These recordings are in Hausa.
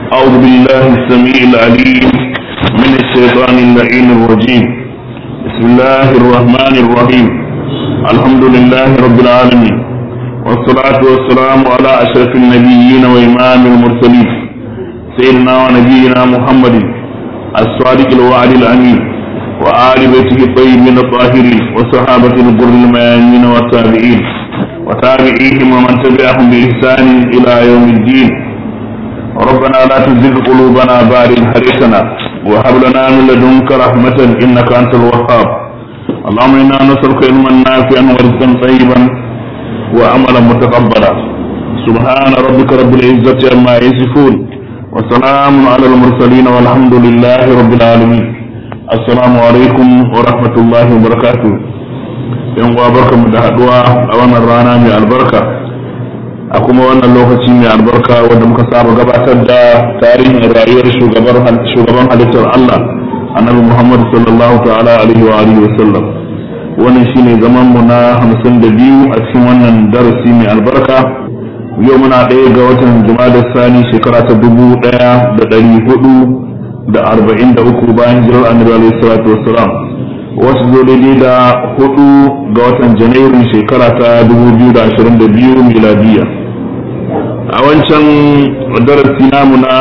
أعوذ بالله السميع العليم من الشيطان اللعين الرجيم بسم الله الرحمن الرحيم الحمد لله رب العالمين والصلاة والسلام على أشرف النبيين وإمام المرسلين سيدنا ونبينا محمد الصادق الوعد الأمين وآل بيته الطيبين الطاهرين وصحابة الغر الميامين والتابعين وتابعيهم ومن تبعهم بإحسان إلى يوم الدين ربنا لا تزغ قلوبنا بعد إذ هديتنا وهب لنا من لدنك رحمة إنك أنت الوهاب اللهم إنا نسألك علما نافعا ورزقا طيبا وعملا متقبلا سبحان ربك رب العزة عما يصفون وسلام على المرسلين والحمد لله رب العالمين السلام عليكم ورحمة الله وبركاته yan uwa barkamu da haduwa a wannan rana mai albarka a kuma wannan lokaci mai albarka wanda muka saba gabatar da tarihin rayuwar shugaban halittar Allah annabi Muhammad sallallahu ta'ala alaihi wa alihi wa sallam wannan shine zaman mu na 52 a cikin wannan darasi mai albarka yau muna ɗaya ga watan Jumada Sani shekara ta dubu ɗaya da ɗari hudu da arba'in da uku bayan jirar annabi alaihi salatu wassalam wasu zo daidai da hudu ga watan janairu shekara ta 2022 miladiya a wancan darasi namu na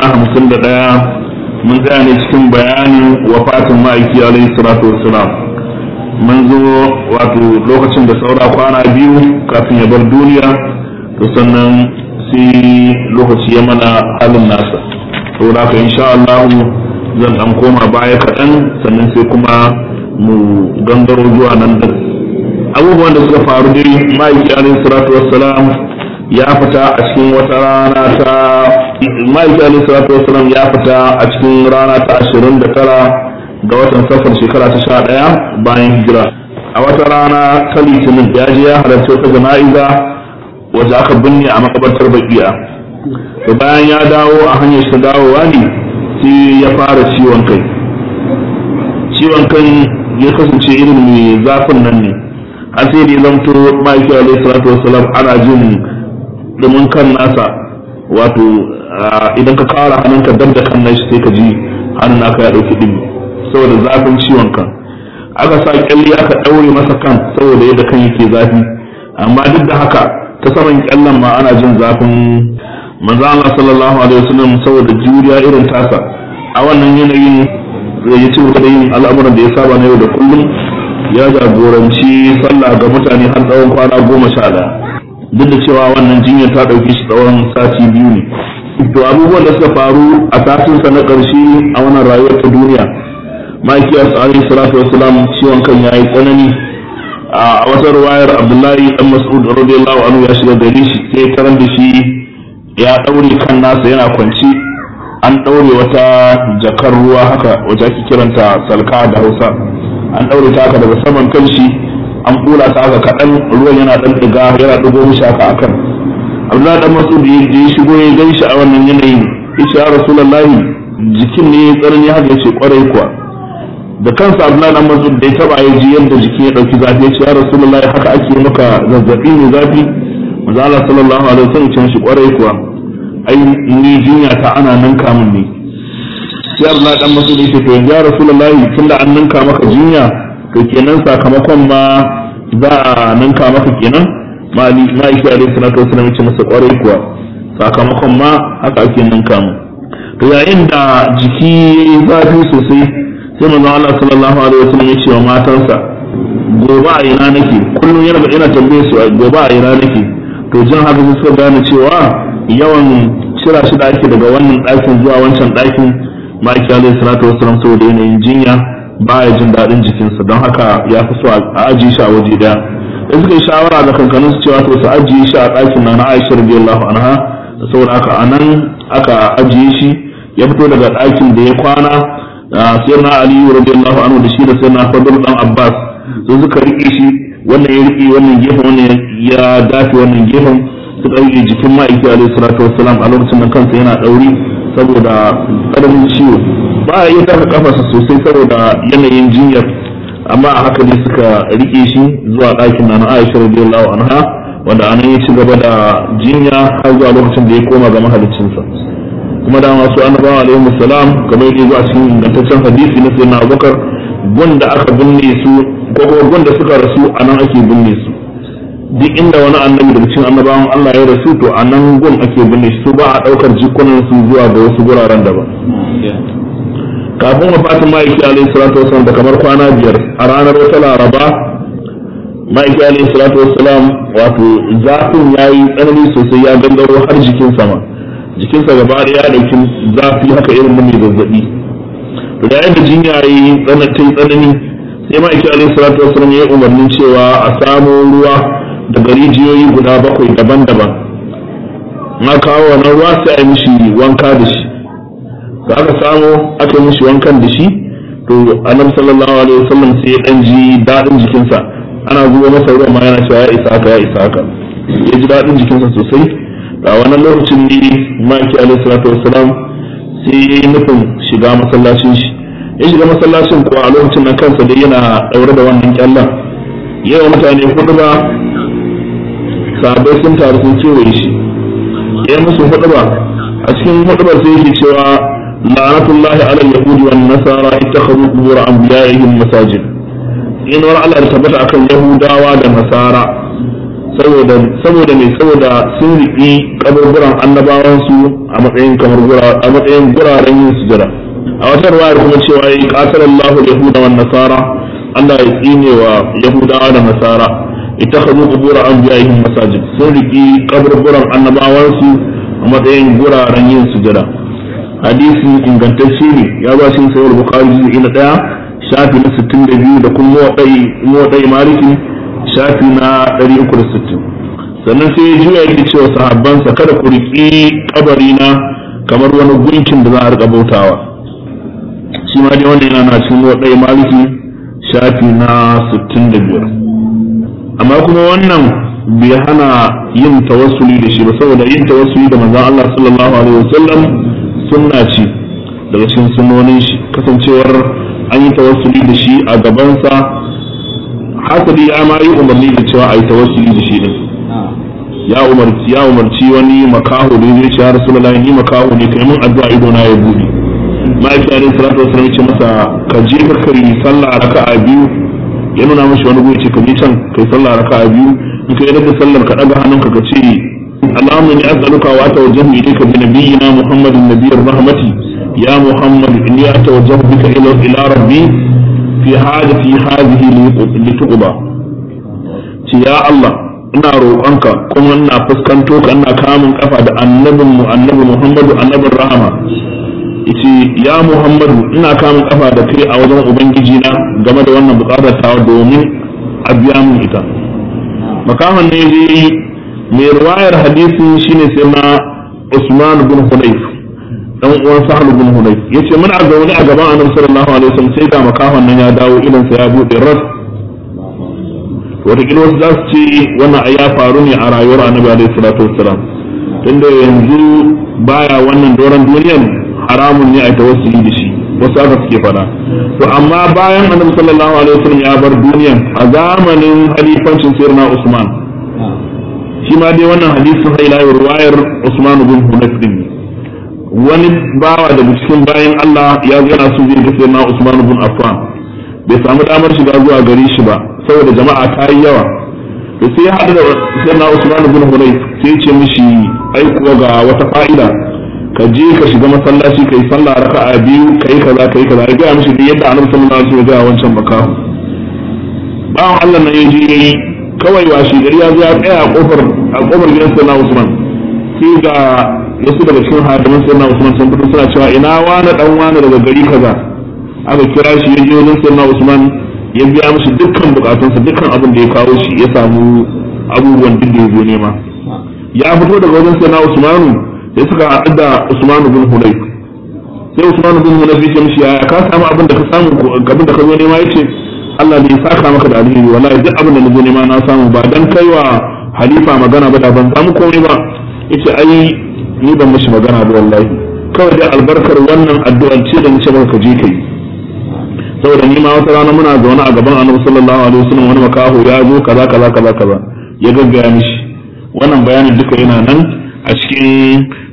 51 mun tsaya ne cikin bayanin wafatin ma'aiki alaihi salatu wassalam mun zo wato lokacin da saura kwana biyu kafin ya bar duniya to sannan sai lokaci ya mana halin nasa saboda haka insha Allah zan dan koma baya kaɗan sannan sai kuma mu gangaro zuwa nan da abubuwan da suka faru dai ma'aiki alaihi salatu wassalam ya fita a cikin wata rana ta ma'aiki alaihi salatu wassalam ya fita a cikin rana ta ashirin da tara ga watan safar shekara ta sha ɗaya bayan hijira a wata rana ta litinin ya je ya halarci wata jana'iza wacce aka binne a makabartar bakiya da bayan ya dawo a hanyar shi dawowa ne sai ya fara ciwon kai ciwon kan ya kasance irin mai zafin nan ne har sai da ya zamto ma'aiki alaihi salatu wasalam ana jin dumin kan nasa wato idan ka kara hannunka dab da kan nashi sai ka ji hannun naka ya dauki dimi saboda zafin ciwon kan aka sa kyalli aka daure masa kan saboda yadda kan yake zafi amma duk da haka ta saman kyallan ma ana jin zafin manzo Allah sallallahu alaihi wasallam saboda juriya irin tasa a wannan yanayin ya ci gaba da yin al'amuran da ya saba na yau da kullum ya jagoranci sallah ga mutane har tsawon kwana goma sha ɗaya duk da cewa wannan jinyar ta ɗauki shi tsawon sati biyu ne to abubuwan da suka faru a satinsa na ƙarshe a wannan rayuwar ta duniya ma'aikiyar alaihi salatu wasalam ciwon kan ya yi tsanani a wata ruwayar abdullahi dan mas'ud radiyallahu anhu ya shiga gari shi sai karan da shi ya ɗaure kan nasa yana kwanci an ɗaure wata jakar ruwa haka wacce ake kiranta salka da hausa an ɗaure ta haka daga saman kan shi an ɓula ta haka kaɗan ruwan yana ɗan ɗiga yana ɗigo mishi haka akan abdullahi dan masud da ya shigo ya gan shi a wannan yanayin yace ya rasulullahi jikin ne tsanani haka yace kwarai kuwa da kansa abdullahi dan masud da ya taba ya ji yadda jikin ya ɗauki zafi yace ya rasulullahi haka ake maka zazzabi ne zafi manzo Allah sallallahu alaihi wasallam ya ce shi kwarai kuwa ai ni jinya ta ana ninka min ne sai Allah dan masudi ce to ya rasulullahi tunda an ninka maka jinya to kenan sakamakon ma za a ninka maka kenan mali ma'aiki alaihi salatu wasallam ce masa kwarai kuwa sakamakon ma haka ake ninka mu to yayin da jiki zafi sosai sai manzon Allah sallallahu alaihi wasallam ya ce wa matansa gobe a ina nake kullum yana yana tambaye su gobe a ina nake to jin haka suka gane cewa yawan cira shi da ake daga wannan ɗakin zuwa wancan ɗakin ma'aiki alaihi salatu wasalam saboda yanayin jinya baya jin daɗin jikinsa don haka ya fi so a ajiye shi a waje ɗaya da suka yi shawara da kankanin su cewa to su ajiye shi a ɗakin na na Aisha radiyallahu anha saboda haka a nan aka ajiye shi ya fito daga ɗakin da ya kwana sai na Aliyu radiyallahu anhu da shi da sai na Fadl dan Abbas sai suka riƙe shi wannan ya riƙe wannan gefen wannan ya dafe wannan gefen su ɗauke jikin ma'aiki alaihi salatu wassalam a lokacin da kansa yana ɗauri saboda ƙaramin ciwo ba a iya taka kafarsa sosai saboda yanayin jinyar amma a haka ne suka rike shi zuwa ɗakin na Aisha radiyallahu anha wanda anan ya ci gaba da jinya har zuwa lokacin da ya koma ga mahaliccinsa kuma da masu annabawa alaihi salam kamar yadda zuwa cikin ingantaccen hadisi na sayyidina Abubakar gunda aka binne su ko kuma gunda suka rasu a nan ake binne su duk inda wani annabi daga cikin annabawan Allah ya rasu to a nan gun ake binne su ba a daukar jikunan su zuwa ga wasu guraren daban kafin wafatin ma'aiki alaihi salatu wasallam da kamar kwana biyar a ranar wata laraba ma'aiki alaihi salatu wasallam wato zafin ya yi tsanani sosai ya gangaro har jikin sama jikinsa gaba da ya dauki zafi haka irin na mai zazzabi to da yadda jinya ya yi tsanani sai ma'aiki alaihi salatu wasallam ya yi umarnin cewa a samo ruwa daga rijiyoyi guda bakwai daban-daban na kawo wannan ruwa sai a yi mishi wanka da shi da aka samu aka yi mishi wankan da shi to annabi sallallahu alaihi wasallam sai ya dan ji dadin jikinsa ana zuwa masa ruwan ma yana cewa ya isa haka ya isa haka ya ji dadin jikinsa sosai a wannan lokacin ne maki alaihi salatu wasalam sai ya yi nufin shiga masallacin shi ya shiga masallacin kuwa a lokacin nan kansa dai yana daure da wannan kyallan yawa mutane hudu ba sahabbai sun taru sun kewaye shi ya musu hudu ba a cikin hudu ba sai yake cewa la'anatullahi ala yahudi wan nasara ittakhadhu qubur anbiya'ihim masajid in war Allah da tabbata akan yahudawa da nasara saboda saboda me saboda sun riƙi kaburburan annabawan su a matsayin kamar a matsayin guraren yin sujada a wata ruwayar kuma cewa yi qatalallahu yahuda wan nasara Allah ya tsine wa yahudawa da nasara ittakhadhu qubur anbiya'ihim masajid sun riƙi kaburburan annabawan su a matsayin guraren yin sujada hadisi ingantacce ne ya ba shi sayar bukari juz'i na daya shafi na 62 da kuma muwadai maliki shafi na 360 sannan sai ya juya yake cewa sahabbansa kada ku riƙi kabari na kamar wani gunkin da za a riƙa bautawa shi ma dai wannan yana na cikin muwadai maliki shafi na 65 amma kuma wannan bai hana yin tawassuli da shi ba saboda yin tawassuli da manzon Allah sallallahu alaihi wasallam sunna ce daga cikin sunnonin shi kasancewar an yi tawassuli da shi a gabansa hasali ya ma yi umarni da cewa a yi tawassuli da shi din ya umarci ya umarci wani makaho da zai ce ya rasulullahi ni makaho ne kai mun addu'a ido na ya bude ma'aiki alaihi salatu wasallam ce masa ka je ka kari sallah raka'a biyu ya nuna mashi wani guri ce ka je can kai sallah raka'a biyu in ka yi da sallar ka daga hannunka ka ce اللهم اني اسالك واتوجه اليك بنبينا محمد النبي الرحمة يا محمد اني اتوجه بك الى الى ربي في حاجتي هذه لتقضى يا الله ina roƙonka kuma ina fuskanto ka ina kamun kafa da annabin mu annabi Muhammadu annabin rahama yace ya Muhammadu ina kamun kafa da kai a wajen ubangiji na game da wannan buƙatar tawa domin a biya min ita makaman ne je mai ruwayar hadisin shine sai na Usman bin Hunayf dan uwan Sahal bin Hunayf yace muna zaune a gaban Annabi sallallahu alaihi wasallam sai ga makahon nan ya dawo idan sa ya bude ras wataƙila wasu za su ce wannan ai ya faru ne a rayuwar Annabi alaihi salatu wassalam tunda yanzu baya wannan doron duniyar haramun ne a tawassuli da shi wasu aka suke faɗa to amma bayan Annabi sallallahu alaihi wasallam ya bar duniyan a zamanin halifancin Sayyidina Usman shi ma dai wannan hadisin sai ila ruwayar Usman bin Hunayf din wani bawa daga cikin bayan Allah ya zo yana so zai ga sayyidina Usman bin Affan bai samu damar shiga zuwa gari shi ba saboda jama'a ta yi yawa da sai ya haɗu da sayyidina Usman bin Hunayf sai ya ce mishi ai kuwa ga wata fa'ida ka je ka shiga masallaci kai sallah raka'a biyu kai kaza kai kaza ya ga mishi yadda Annabi sallallahu alaihi wasallam ya ga wancan makahu bawan Allah nan ya je yayi kawai washe gari ya zo ya tsaya a kofar a kofar gidan sayyidina Usman sai ga wasu daga cikin hadiman sayyidina Usman sun fito suna cewa ina wani dan wani daga gari kaza aka kira shi ya je wajen sayyidina Usman ya biya mishi dukkan bukatunsa dukkan abin da ya kawo shi ya samu abubuwan duk da ya zo nema ya fito daga wajen sayyidina Usman sai suka haɗu da Usman bin Hunayf sai Usman bin Hunayf ya ce mishi ya ka samu abin da ka samu abin da ka zo nema yace Allah ne ya saka maka da alheri wallahi duk abin da na zo nema na samu ba dan kaiwa halifa magana ba da ban samu komai ba yace ai ni ban mishi magana ba wallahi kawai dai albarkar wannan addu'ar ce da nace maka je kai saboda ni ma wata rana muna zaune a gaban Annabi sallallahu alaihi wasallam wani makaho ya zo kaza kaza kaza kaza ya gaggaya mishi wannan bayanin duka yana nan a cikin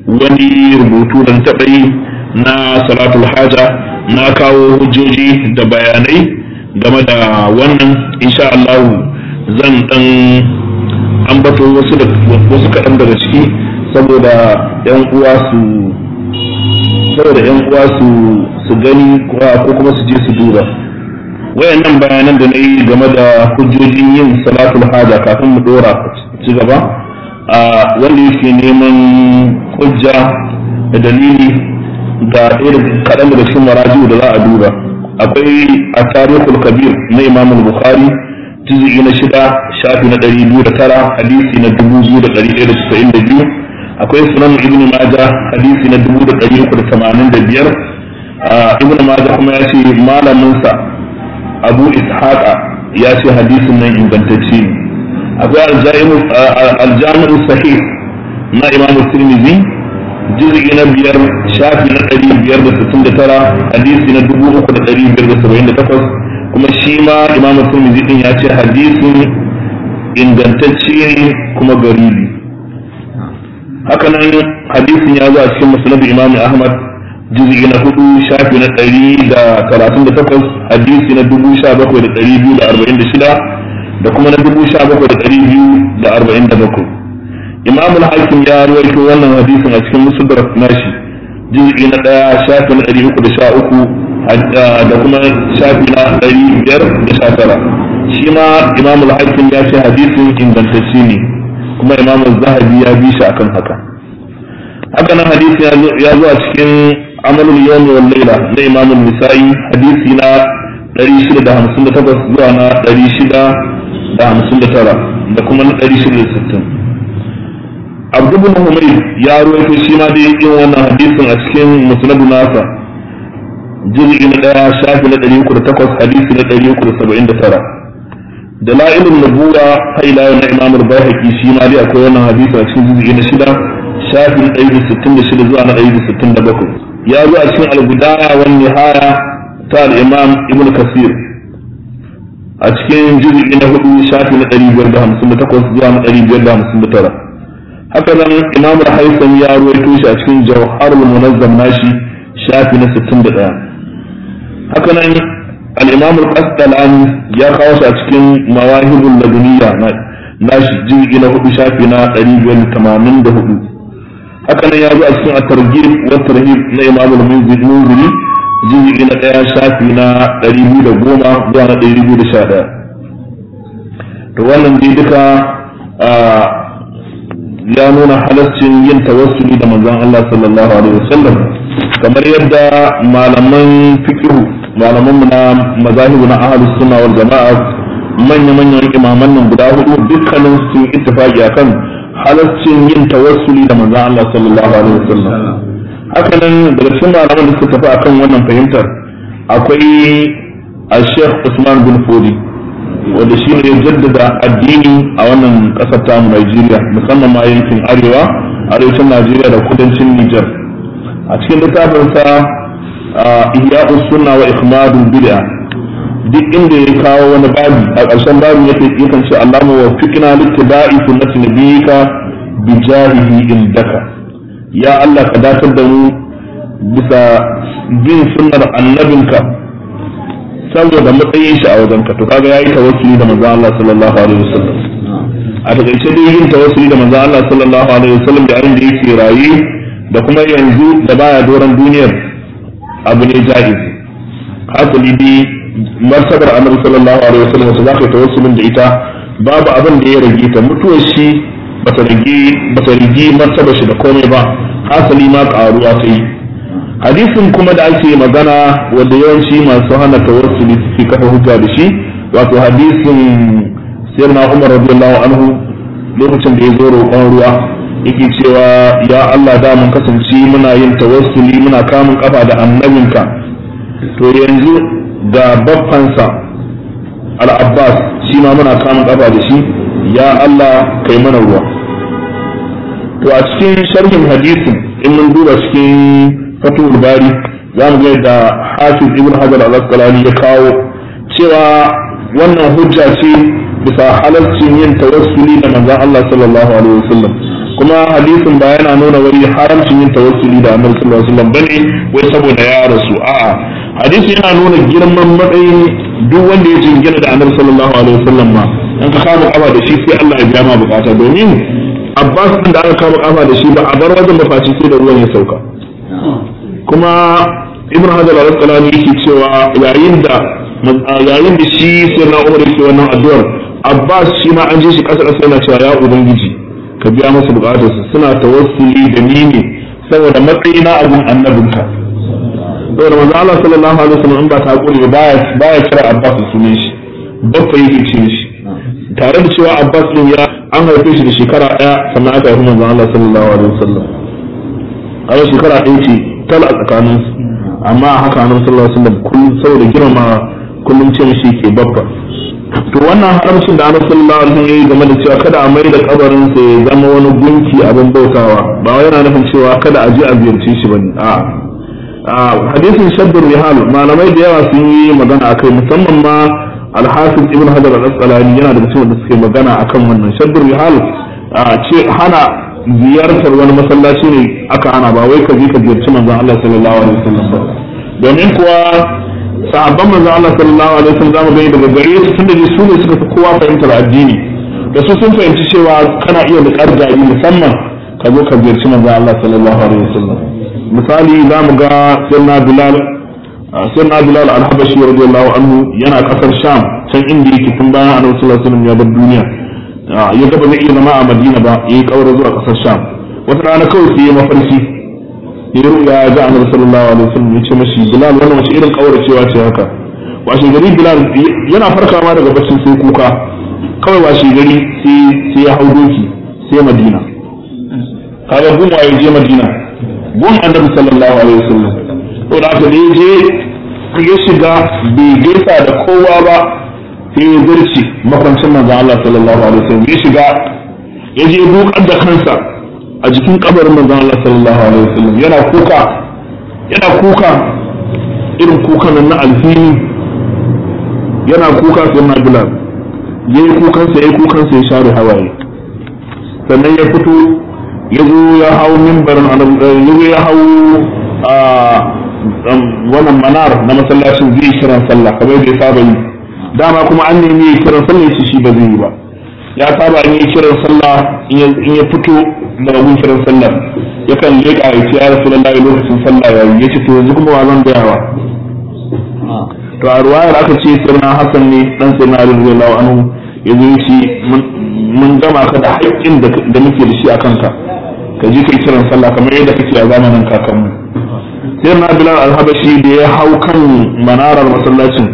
wani rubutu da taɓa yi na salatul haja na kawo hujjoji da bayanai game da wannan insha Allah zan dan ambato wasu da wasu kaɗan daga ciki saboda yan uwa su saboda yan uwa su su gani ko kuma su je su duba wayannan bayanan da na yi game da hujjojin yin salatul haja kafin mu dora ci gaba a wanda yake neman hujja da dalili ga ɗaya kaɗan daga cikin marajiu da za a duba akwai a tarihul kabir na imam bukhari juz'i na shida shafi na ɗari biyu da tara hadisi na dubu biyu da ɗari ɗaya da casa'in da biyu akwai sunan ibn maja hadisi na dubu da ɗari uku da tamanin da biyar ibn maja kuma ya ce malaminsa abu ishaqa ya ce hadisin nan ingantacce ne akwai aljami'u sahih na imam tirmidhi juz'i na biyar shafi na ɗari biyar da sittin da tara hadisi na dubu uku da ɗari biyar da saba'in da takwas kuma shi ma imam tirmidhi din ya ce hadisin ingantacce ne kuma garibi hakanan hadisin ya zo a cikin musnad imam ahmad juz'i na hudu shafi na ɗari da talatin da takwas hadisi na dubu sha bakwai da ɗari biyu da arba'in da shida da kuma na dubu sha bakwai da ɗari biyu da arba'in da bakwai imam al-hakim ya ruwaito wannan hadisin a cikin musulun nashi juz'i na ɗaya shafi na ɗari uku da sha uku da kuma shafi na ɗari biyar da sha tara shi ma imam al-hakim ya ce hadisin ingantacce ne kuma imam zahabi ya bi shi akan haka haka nan hadisi ya zo a cikin amalul yawmi wal layla na imam an-nisa'i hadisi na 658 zuwa na 659 da kuma na 660 abdu bin humayr ya ruwaito shi ma dai yin wannan hadisin a cikin musnadu nasa juz'i na daya shafi na 308 hadisi na 379 dalailun nubuwa haila na imam al-bayhaqi shi ma dai akwai wannan hadisi a cikin juz'i na shida shafi na 166 zuwa na 167 ya zo a cikin al-bidaya wan nihaya ta al-imam ibn kasir a cikin juz'i na hudu shafi na 558 zuwa na 559 haka nan imam al-haytham ya ruwaito shi a cikin jawharul munazzam nashi shafi na 61 haka nan al-imam al-qasdalani ya kawo shi a cikin mawahibul laduniya nashi juz'i na hudu shafi na 584 haka nan ya zo a cikin at-targhib wa tarhib na imam al-munziri juz'i na daya shafi na 210 zuwa na 211 to wannan dai duka ya nuna halascin yin tawassuli da manzon Allah sallallahu alaihi wasallam kamar yadda malaman fiqh malaman mu na mazahibu na ahlus sunna wal jama'a manya manyan imaman nan guda hudu dukkanin su ittifaqi akan halascin yin tawassuli da manzon Allah sallallahu alaihi wasallam haka nan daga cikin malaman da suka tafi akan wannan fahimtar akwai al-Sheikh Usman bin Fodi wanda shi ne ya jaddada addini a wannan kasar tamu Najeriya musamman ma yankin arewa arewacin Najeriya da kudancin Nijar a cikin littafinsa Ihya'us Sunna wa Ikhmadul Bid'a duk inda ya kawo wani babi a ƙarshen babin yake yakan ce Allahumma wa fiqna littiba'i sunnati nabiyyika bi jahihi indaka ya Allah ka datar da mu bisa bin sunnar annabinka saboda matsayin shi a wajenka to kaga yayi tawassuli da manzo Allah sallallahu alaihi wasallam a takaice dai yin tawassuli da manzo Allah sallallahu alaihi wasallam da da yake rayi da kuma yanzu da baya doran duniyar abu ne jaiz hasali dai martabar annabi sallallahu alaihi wasallam su zaka tawassulin da ita babu abin da ya rage ta mutuwar shi bata rage bata rage martabar shi da komai ba hasali ma karuwa ta yi hadisin kuma da ake magana wanda yawanci masu hana tawassuli suke kafa hujja da shi wato hadisin sayyidina Umar radiyallahu anhu lokacin da ya zo roƙon ruwa yake cewa ya Allah da mun kasance muna yin tawassuli muna kamun kafa da annabinka to yanzu ga baffansa al-Abbas shi ma muna kamun kafa da shi ya Allah kai mana ruwa to a cikin sharhin hadisin in mun duba cikin fatul bari za mu ga da hafiz ibn hajar al-asqalani ya kawo cewa wannan hujja ce bisa halaccin yin tawassuli da manzon Allah sallallahu alaihi wasallam kuma hadisin ba yana nuna wani haramcin yin tawassuli da annabi sallallahu alaihi wasallam bane wai saboda ya rasu a'a hadisi yana nuna girman matsayin duk wanda ya jingina da annabi sallallahu alaihi wasallam ma in ka kama kafa da shi sai Allah ya biya ma bukata domin Abbas din da aka kama kafa da shi ba a bar wajen ba face sai da ruwan ya sauka kuma Ibn Hajar al-Asqalani yake cewa yayin da yayin da shi sai na Umar yake wannan addu'ar Abbas shi ma an je shi kasa kasa yana cewa ya ubangiji ka biya masa bukatarsa suna tawassuli da ni ne saboda matsayina abun annabinka saboda manzo Allah sallallahu alaihi wasallam in ba ta kure baya baya kira Abbas da sunan shi babba yake ce shi tare da cewa Abbas din ya an haife shi da shekara daya sannan aka haifi manzo Allah sallallahu alaihi wasallam a shekara ɗaya ce tal a tsakanin amma haka annabi sallallahu alaihi wasallam kullum saboda girma kullum ce shi ke babba to wannan haramcin da annabi sallallahu alaihi wasallam yayi game da cewa kada a mai da kabarin sa ya zama wani gunki abin bautawa ba wai yana nufin cewa kada a je a ziyarce shi bane a hadisin shaddar rihal malamai da yawa sun yi magana akai musamman ma alhafiz ibn hajar al-asqalani yana da cikin da suke magana akan wannan shaddar rihal ce hana ziyartar wani masallaci ne aka hana ba wai ka je ka ziyarci manzon Allah sallallahu alaihi wasallam ba domin kuwa sahabban manzon Allah sallallahu alaihi wasallam zamu gani daga gare su tunda su ne suka fi kowa fahimtar addini da su sun fahimci cewa kana iya da jari musamman ka zo ka ziyarci manzon Allah sallallahu alaihi wasallam misali za mu ga sirna bilal sirna bilal al-habashi radiyallahu anhu yana kasar sham can inda yake tun bayan annabi sallallahu alaihi wasallam ya bar duniya ya ga ba zai iya zama a madina ba yayi kaura zuwa kasar sham wata rana kawai sai ya mafarki ya ruya ga annabi sallallahu alaihi wasallam ya ce mashi bilal wannan wace irin kaura cewa ce haka washe gari bilal yana farkawa daga baccin sai kuka kawai washe gari sai sai ya hau doki sai madina kaga gun waye je madina gun annabi sallallahu alaihi wasallam to da aka je ya shiga bai gaisa da kowa ba sai ya zarce makwancin manzon Allah sallallahu alaihi wasallam ya shiga ya je dukar da kansa a jikin kabarin manzon Allah sallallahu alaihi wasallam yana kuka yana kuka irin kuka nan na alhini yana kuka sai na bilal yayi kukansa yayi kukansa ya share hawaye sannan ya fito ya zo ya hau mimbarin ya ya hau a wannan manar na masallacin zai kiran sallah kamar da ya saba yi dama kuma an nemi ya kiran sallah yace shi ba zai yi ba ya saba in yi kiran sallah in ya fito daga gun kiran sallah yakan leƙa ya ce ya rasulullahi lokacin sallah ya yi yace to yanzu kuma wa zan gaya wa to a ruwayar aka ce sirna hasan ne dan sirna ali radiyallahu anhu yanzu yace mun gama ka da haƙƙin da muke da shi a kanka ka ji kai kiran sallah kamar yadda kake a zamanin kakanmu sai na bilal alhabashi da ya hau kan manarar masallacin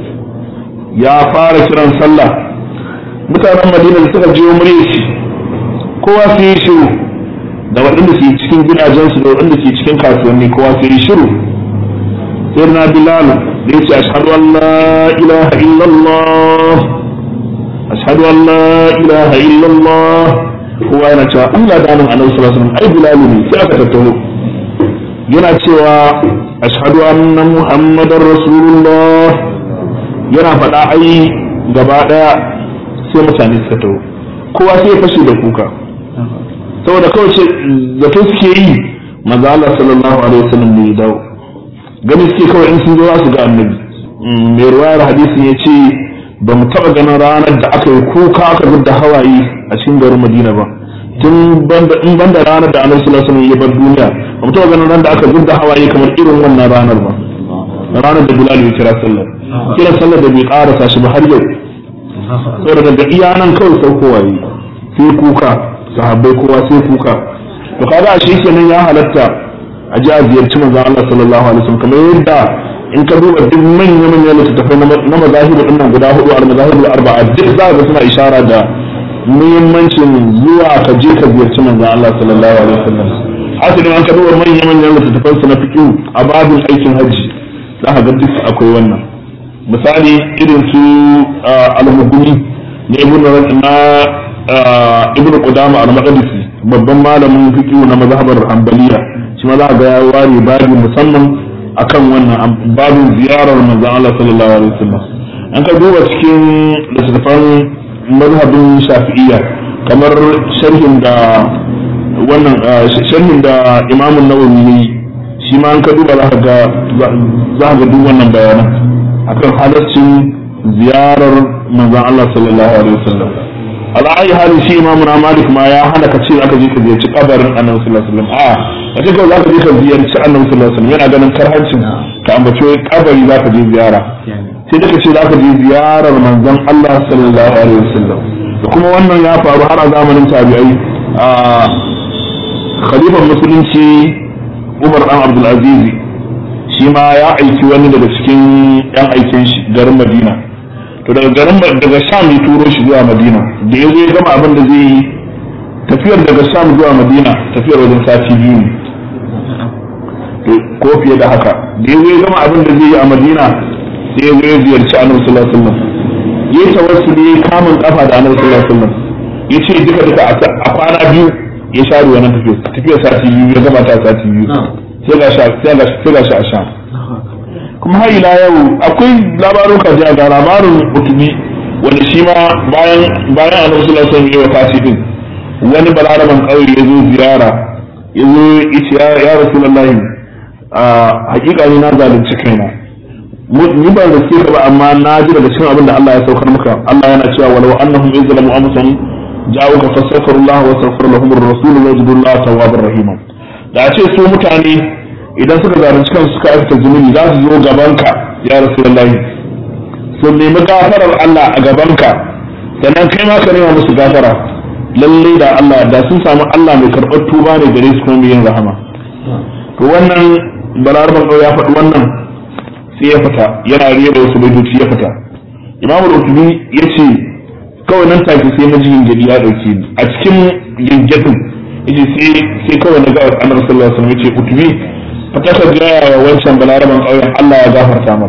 ya fara kiran sallah mutanen madina da suka jiyo murya shi kowa sai yi shiru da waɗanda ke cikin gidajensu da waɗanda ke cikin kasuwanni kowa sai yi shiru sai na bilal da ya ce ashhadu an la ilaha illallah ashhadu an la ilaha illallah kowa yana cewa Allah da annabi alaihi salatu wasallam ai bilal ne sai aka tattauna yana cewa ashhadu anna muhammadar rasulullah yana faɗa ai gaba ɗaya sai mutane suka taho kowa sai ya fashe da kuka saboda kawai ce zato suke yi maza Allah sallallahu alaihi wasallam ne ya dawo gani suke kawai in sun zo za su ga annabi mai ruwayar hadisin ya ce ba mu taɓa ganin ranar da aka yi kuka aka zubda hawaye a cikin garin madina ba tun in banda ranar da annabi sallallahu alaihi wasallam ya bar duniya ba mu taɓa ganin ranar da aka zubda hawaye kamar irin wannan ranar ba ranar da bilal ya kira sallar kira sallar da bai karasa shi ba har yau saboda daga iya nan kawai saukowa yi sai kuka sahabbai kowa sai kuka to kaga a shi kenan ya halatta a ji a ziyarci manzon Allah sallallahu alaihi wasallam kamar yadda in ka duba duk manyan manyan littattafai na mazahibu din nan guda hudu al mazahibu arba'a duk za ga suna ishara da muhimmancin zuwa ka je ka ziyarci manzon Allah sallallahu alaihi wasallam hasali an ka duba manyan manyan littattafan su na fiqh a babin aikin hajji za ka ga duk akwai wannan misali irin su al-muguni na ibn na ibn qudama al-maqdisi babban malamin fiqh na mazhabar hanbaliya shi ma za ga ya ware babu musamman akan wannan babin ziyarar manzon Allah sallallahu alaihi wasallam an ka duba cikin littattafan mazhabin shafi'iyya kamar sharhin da wannan sharhin da imamun nawawi ne shi ma an ka duba za ka ga za ka ga duk wannan bayanan akan halaccin ziyarar manzon Allah sallallahu alaihi wasallam ala ayi hali shi imamu na malik ma ya hana ka ce aka je ka ziyarci kabarin annabi sallallahu alaihi wasallam a a ce kawai zaka je ka ziyarci annabi sallallahu alaihi wasallam yana ganin karhancin ka ambaci wai kabari zaka je ziyara sai da ka ce zaka je ziyarar manzon Allah sallallahu alaihi wasallam da kuma wannan ya faru har a zamanin tabi'ai a khalifan musulunci Umar dan Abdul Aziz shi ma ya aiki wani daga cikin yan aikin shi garin Madina to daga garin daga sham ya turo shi zuwa madina da ya zo ya gama abin da zai yi tafiyar daga sham zuwa madina tafiyar wajen sati biyu ne ko fiye da haka da ya zo ya gama abin da zai yi a madina sai ya zo ya ziyarci annabi sallallahu alaihi wasallam ya yi tawassuli ya kamun kafa da annabi sallallahu alaihi wasallam ya ce duka duka a kwana biyu ya share wannan tafiyar tafiyar sati biyu ya gama ta sati biyu sai ga shi a sham kuma har ila yau akwai labarin kajiya ga labarin mutubi wanda shi ma bayan bayan annabi sallallahu alaihi wasallam ya wafati din wani balaraban kauye ya zo ziyara ya zo ya ya rasulullahi a hakika ni na zalunci kaina ni ba da ka ba amma na ji daga cikin abin da Allah ya saukar maka Allah yana cewa walau annahum izlamu amsan ja'uka fastaghfirullah wa astaghfir lahum ar-rasul wa yajidullaha tawwabar rahima da a ce su mutane idan suka zalunci kansu suka aikata zunubi za su zo gabanka ya rasulullahi su nemi gafarar Allah a gabanka sannan kai ma ka nema musu gafara lalle da Allah da sun samu Allah mai karɓar tuba ne gare su kuma mai yin rahama to wannan balarban ya faɗi wannan sai ya fita yana riya da wasu baitoci ya fita imamu rutubi ya ce kawai nan take sai na ji gingadi ya ɗauke ni a cikin gingadin yace sai kawai na ga annabi sallallahu alaihi wasallam yace utubi fata ka gaya wa wancan balaraban ƙauyen Allah ya gafarta mar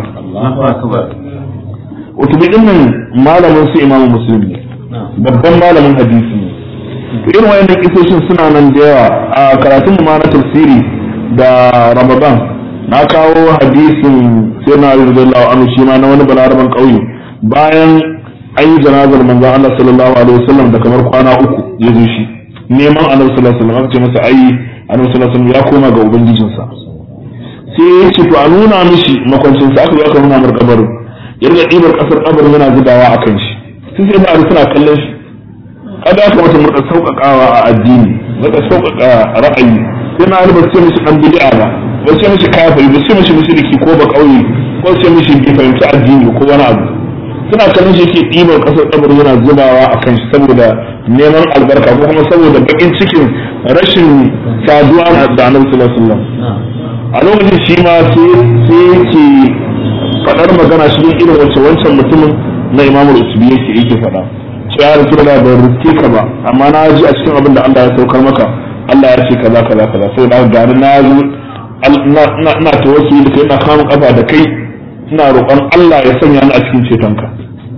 utubi din nan malamin su imamu muslim ne babban malamin hadisi ne to irin wayannan kisoshin suna nan da yawa a karatun mu ma na tafsiri da ramadan na kawo hadisin sai na radiyallahu anhu shi ma na wani balaraban ƙauye bayan an yi janazar manzon Allah sallallahu alaihi wasallam da kamar kwana uku ya zo shi neman annabi sallallahu alaihi wasallam aka ce masa ai annabi sallallahu alaihi wasallam ya koma ga ubangijinsa sai ya ce to a nuna mishi makwancinsa aka zo aka nuna mar kabarin ya riga ɗibar ƙasar kabarin yana zubawa a kan shi sun sai ba suna kallon shi kada aka mata murka sauƙaƙawa a addini murka sauƙaƙa ra'ayi sai na ba ce mishi ɗan bid'a ba ba ce mishi kafiri ba ce mishi mushriki ko ba ƙauye ko ce mishi bai fahimci addini ko wani abu suna kallon shi ke ɗibar ƙasar kabarin yana zubawa a kan shi saboda neman albarka ko kuma saboda baƙin cikin rashin saduwa da annabi sallallahu alaihi wasallam a lokacin shi ma sai yake faɗar magana shi irin wacce wancan mutumin na imamu usubi yake yake faɗa cewa ya rasu da ban riske ka ba amma na ji a cikin abin da Allah ya saukar maka Allah ya ce kaza kaza kaza sai na gani na zo ina tawassuli da kai ina kama kafa da kai ina roƙon Allah ya sanya ni a cikin cetonka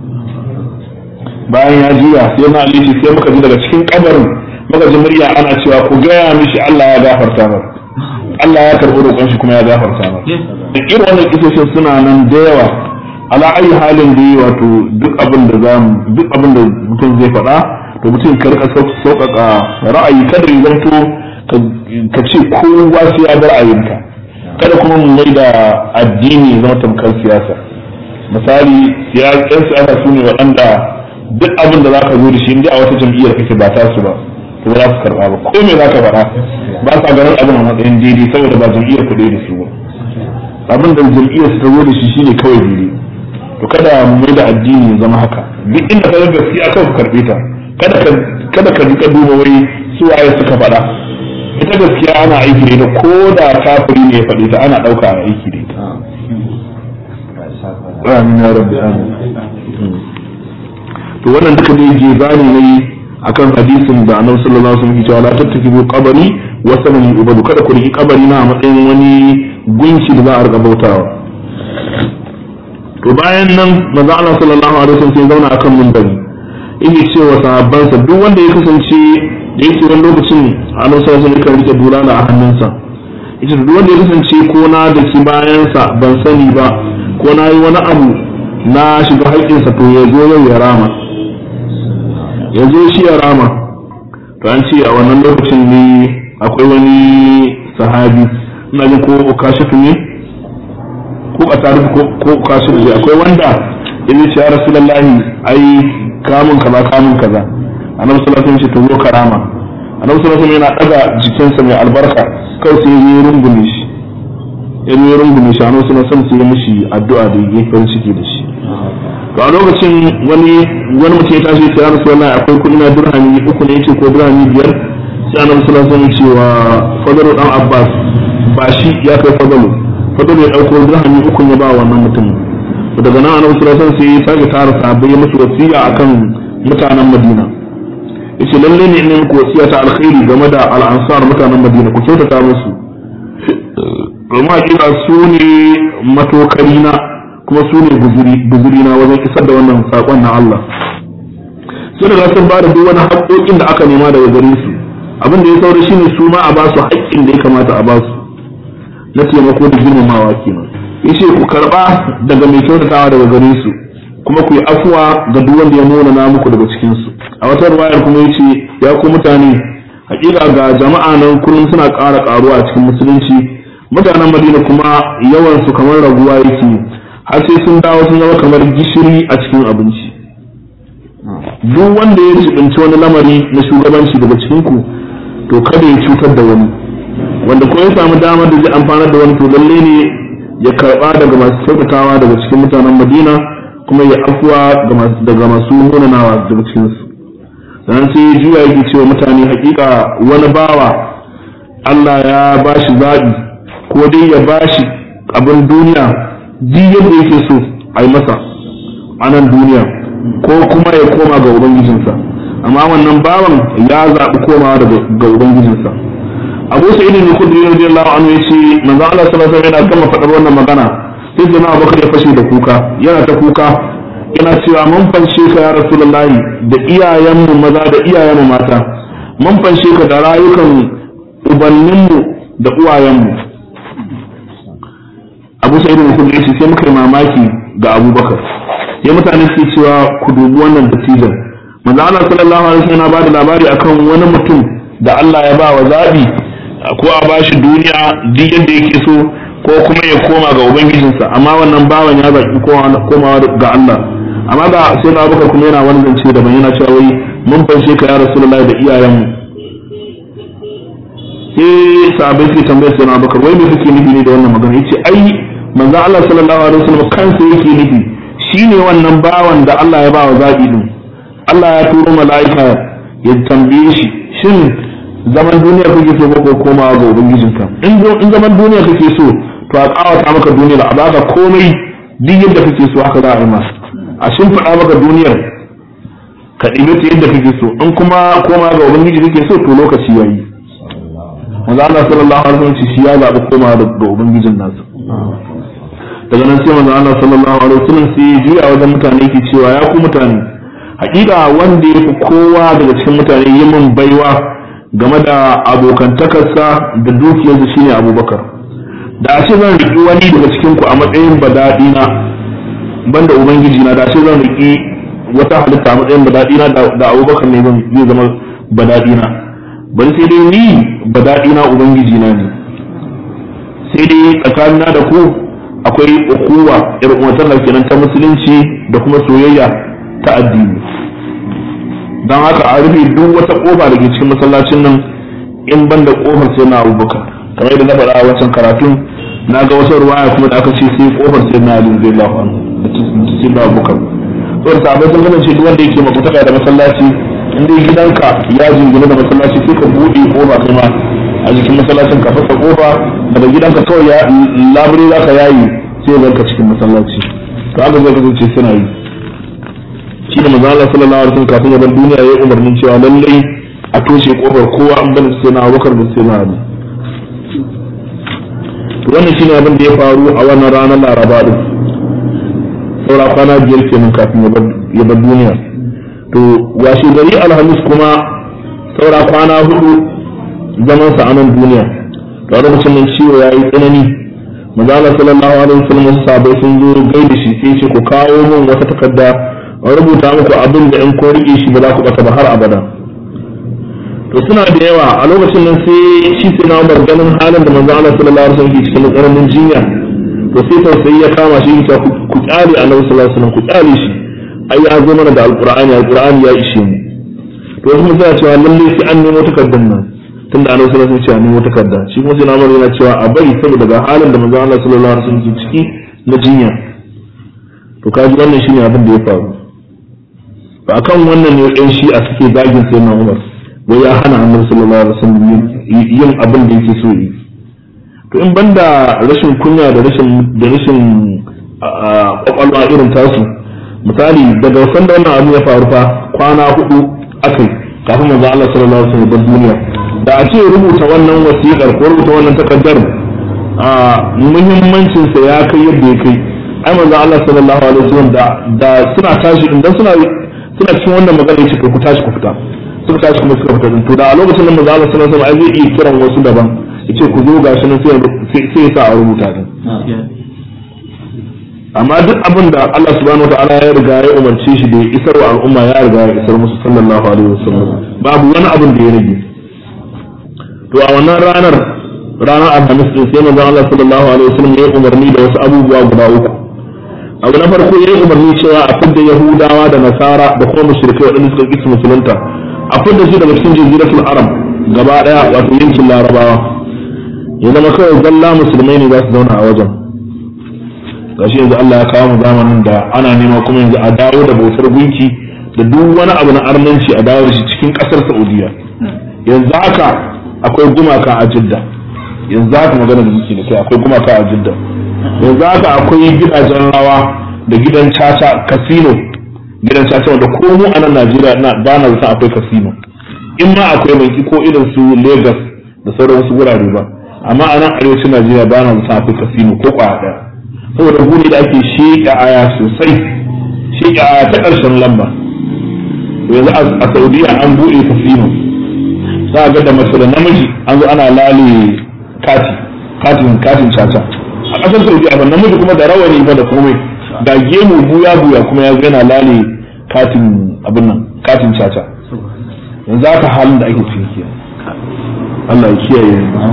bayan ya juya sai na alishi sai muka ji daga cikin kabarin muka ji murya ana cewa ku gaya mishi Allah ya gafarta masa Allah ya karɓi roƙon shi kuma ya gafarta masa da irin wannan kisoshin suna nan da yawa ala ayi halin da wato duk abin da za duk abin da mutum zai faɗa to mutum ka rika sauƙaƙa ra'ayi kada ya zanto ka ce kowa sai ya bar ra'ayinka kada kuma mu mai da addini zama tamkar siyasa misali yan siyasa su ne waɗanda duk abin da za ka zo da shi inda a wata jam'iyyar kake ba ta su ba to za su karɓa ba ko me za ka faɗa ba sa ganin abin a matsayin daidai saboda ba jam'iyyar ku da su ba abin da jam'iyyar su ta zo da shi shine kawai daidai to kada mu mai da addini ya zama haka duk inda ka ga gaskiya kawai ku karɓe ta kada ka kada ka rika duba wai su waye suka faɗa ita gaskiya ana aiki da ita ko da kafiri ne ya faɗi ta ana ɗauka a aiki da ita amin ya rabbi amin to wannan duka ne je zani ne akan hadisin da annabi sallallahu alaihi wasallam ya ce la tattakibu qabri wa sanan ubadu kada ku riki kabari na a matsayin wani gunki da za a rika bautawa to bayan nan manzo Allah sallallahu alaihi wasallam sai zauna akan minbari yake cewa sahabbansa duk wanda ya kasance da yake wani lokacin annabi sallallahu alaihi wasallam rike bulala a hannunsa yace duk wanda ya kasance ko na da ki bayansa ban sani ba ko na yi wani abu na shiga haƙƙinsa to ya zo yau ya rama ya zo shi ya rama to an ce a wannan lokacin ne akwai wani sahabi ina jin ko kashifu ne ko a tarihi ko kashifu ne akwai wanda ya ce ya rasulullahi ai kamun kaza kamun kaza annabi sallallahu alaihi wasallam ce to zo karama annabi sallallahu alaihi yana daga jikinsa mai albarka kawai sai ya rungume shi ya yi rungume shi annabi sallallahu alaihi sai ya mishi addu'a da yake farin ciki da shi to a lokacin wani wani mutum ya tashi ya rasu wallahi akwai kuɗi na dirhami uku ne yace ko dirhami biyar sai annabi sallallahu alaihi wasallam cewa fadalu dan abbas ba shi ya kai fadalu fadalu ya dauko dirhami uku ya ba wannan mutumin daga nan annabi sallallahu alaihi wasallam sai ya sake tara sahabbai ya musu wasiya akan mutanen madina yace lalle ne in ku wasiya ta alkhairi game da al-ansar mutanen Madina ku kyautata musu kuma hakika su ne matokari na kuma su ne guzuri na wajen isar da wannan sakon na Allah sun riga sun bada duk wani haƙoƙin da aka nema daga gare su abin da ya saura shine su ma a ba su haƙƙin da ya kamata a ba su na taimako da girmamawa kenan yace ku karba daga mai kyautatawa daga gare su kuma ku yi afuwa ga duk wanda ya nuna na muku daga cikin su a wata ruwayar kuma yace ya ku mutane hakika ga jama'a nan kullum suna ƙara ƙaruwa a cikin musulunci mutanen madina kuma yawan su kamar raguwa yake har sai sun dawo sun zama kamar gishiri a cikin abinci duk wanda ya jibinci wani lamari na shugabanci daga cikin ku to kada ya cutar da wani wanda ko ya samu damar da zai amfanar da wani to lalle ne ya karba daga masu kyautatawa daga cikin mutanen madina kuma ya afuwa daga masu munanawa daga cikinsu sannan sai ya juya yake cewa mutane hakika wani bawa Allah ya bashi zaɓi ko dai ya bashi abin duniya duk yadda yake so a yi masa a nan duniya ko kuma ya koma ga ubangijinsa amma wannan bawan ya zaɓi komawa ga ubangijinsa abu sa'id bin khudri radiyallahu anhu yace manzo Allah sallallahu alaihi wasallam yana kama faɗar wannan magana sai da na bakar ya fashe da kuka yana ta kuka yana cewa mun fanshe ka ya rasulullahi da iyayenmu maza da iyayenmu mata mun fanshe ka da rayukan ubanninmu da uwayenmu abu sa'id bin khudri yace sai muka yi mamaki ga abubakar sai mutane su cewa ku dubi wannan dattijan manzo Allah sallallahu alaihi wasallam ya bada labari akan wani mutum da Allah ya ba wa zabi ko a bashi duniya duk yadda yake so ko kuma ya koma ga ubangijinsa amma wannan bawan ya zaki komawa ga Allah amma ga sai na baka kuma yana wani zance daban yana cewa wai mun fanshe ka ya rasulullahi da iyayenmu sai sahabbai suke tambayar sai na baka wai me kake nufi ne da wannan magana yace ai manzo Allah sallallahu alaihi wasallam kansa yake nufi shine wannan bawan da Allah ya ba wa zabi din Allah ya turo mala'ika ya tambaye shi shin zaman duniya kake so ko komawa ga ubangijinka in in zaman duniya kake so to a kawata maka duniyar a baka komai duk yadda kake so haka za a yi ma a shimfiɗa maka duniyar ka ɗibe ta yadda kake so in kuma koma ga ubangiji kake so to lokaci yayi manzo Allah sallallahu alaihi wasallam shi ya zaɓi komawa ga ubangijin nasa daga nan sai manzo Allah sallallahu alaihi wasallam sai ya juya wajen mutane yake cewa ya ku mutane hakika wanda ya fi kowa daga cikin mutane yi min baiwa game da abokantakarsa da dukiyarsa shine abubakar da ashe zan riƙi wani daga cikin ku a matsayin badaɗi na banda ubangiji na da ashe zan riƙi wata halitta a matsayin badaɗi na da abubakar ne zai zama badaɗi na bari sai dai ni badaɗi na ubangiji na ne sai dai tsakanina da ku akwai ukuwa irin umatar kenan ta musulunci da kuma soyayya ta addini don haka a rufe duk wata kofa da ke cikin masallacin nan in ban da kofar sai na abubakar kamar yadda na faɗa a wancan karatun na ga wasu ruwaya kuma da aka ce sai kofar sai na ali zai lafa da sai na abubakar to da sabai sun kasance duk wanda yake makutaka da masallaci in dai gidanka ya jingina da masallaci sai ka buɗe kofa kai ma a jikin masallacin ka fasa kofa daga gidanka kawai ya labure za ka yayi sai ya ka cikin masallaci to haka zai kasance suna yi shi da manzo Allah sallallahu alaihi wasallam kafin ya bar duniya ya umarnin cewa lallai a toshe kofar kowa an bani sai na Abubakar da sai na Ali to wannan shine abin da ya faru a wannan ranar Laraba din saura kwana biyar kenan kafin ya bar duniya to washe gari Alhamis kuma saura kwana hudu zaman sa a nan duniya to a lokacin nan ciwo ya yi tsanani manzo Allah sallallahu alaihi wasallam wasu sahabbai sun zo gaida shi sai ce ku kawo min wata takarda an rubuta muku abin da in ko rike shi ba za ku bata ba har abada to suna da yawa a lokacin nan sai shi sai na Umar ganin halin da manzo Allah sallallahu alaihi wasallam ke cikin tsananin jinya to sai tausayi ya kama shi ta ku kyale Annabi sallallahu alaihi wasallam ku kyale shi ai ya zo mana da alqur'ani alqur'ani ya ishe mu to kuma sai cewa lalle sai an nemo takardar nan tunda Annabi sallallahu alaihi wasallam ya ce an nemo takarda shi kuma sai na Umar yana cewa a bari saboda ga halin da manzo Allah sallallahu alaihi wasallam ke ciki na jinya to kaji wannan shine abin da ya faru ba akan wannan ne ɗan shi a suke zagin sai na Umar wai ya hana annabi sallallahu alaihi wasallam yin abin da yake so yi to in banda rashin kunya da rashin da rashin kwakwalwa irin tasu misali daga wasan da wannan abu ya faru fa kwana hudu akai kafin manzo Allah sallallahu alaihi wasallam duniya da a ce rubuta wannan wasiƙar ko rubuta wannan takardar a muhimmancin sa ya kai yadda ya kai ai manzo Allah sallallahu alaihi wasallam da da suna tashi idan suna suna cikin wannan magana yace ku tashi ku fita suka tashi kuma suka fita to da a lokacin da manzo Allah sallallahu alaihi wasallam zai iya kiran wasu daban yace ku zo gashi nan sai sai ya sa a rubuta din amma duk abin da Allah subhanahu wataala ya riga ya umarce shi da ya isar wa al'umma ya riga ya isar musu sallallahu alaihi wasallam babu wani abin da ya rage to a wannan ranar ranar alhamis din sai manzo Allah sallallahu alaihi wasallam ya umarni da wasu abubuwa guda uku abu na farko ya yi umarni cewa a fidda yahudawa da nasara da kuma mushrikai waɗanda suka ƙi musulunta a fidda su daga cikin jaziratul arab gaba daya wato yankin larabawa ya zama kawai zalla musulmai ne za su zauna a wajen gashi yanzu Allah ya kawo mu zamanin da ana nema kuma yanzu a dawo da bautar gunki da duk wani abu na arnanci a dawo da shi cikin kasar Saudiya yanzu haka akwai gumaka a Jidda yanzu haka magana da muke da kai akwai gumaka a Jidda yanzu haka akwai gidajen rawa da gidan caca casino gidan caca wanda ko mu a nan Najeriya ina ba na zata akwai casino in ma akwai banki ko irin su Lagos da sauran wasu wurare ba amma a nan arewacin Najeriya ba na zata akwai casino ko kwaya daya saboda guri da ake sheƙa aya sosai sheƙa aya ta ƙarshen lamba yanzu a Saudiya an buɗe casino za a ga da mace da namiji an zo ana lale kati katin katin caca a ƙasar Saudiya ba namiji kuma da rawani ba da komai ga gemu buya buya kuma ya yana lale katin abin nan katin caca yanzu haka halin da ake ciki kenan Allah ya kiyaye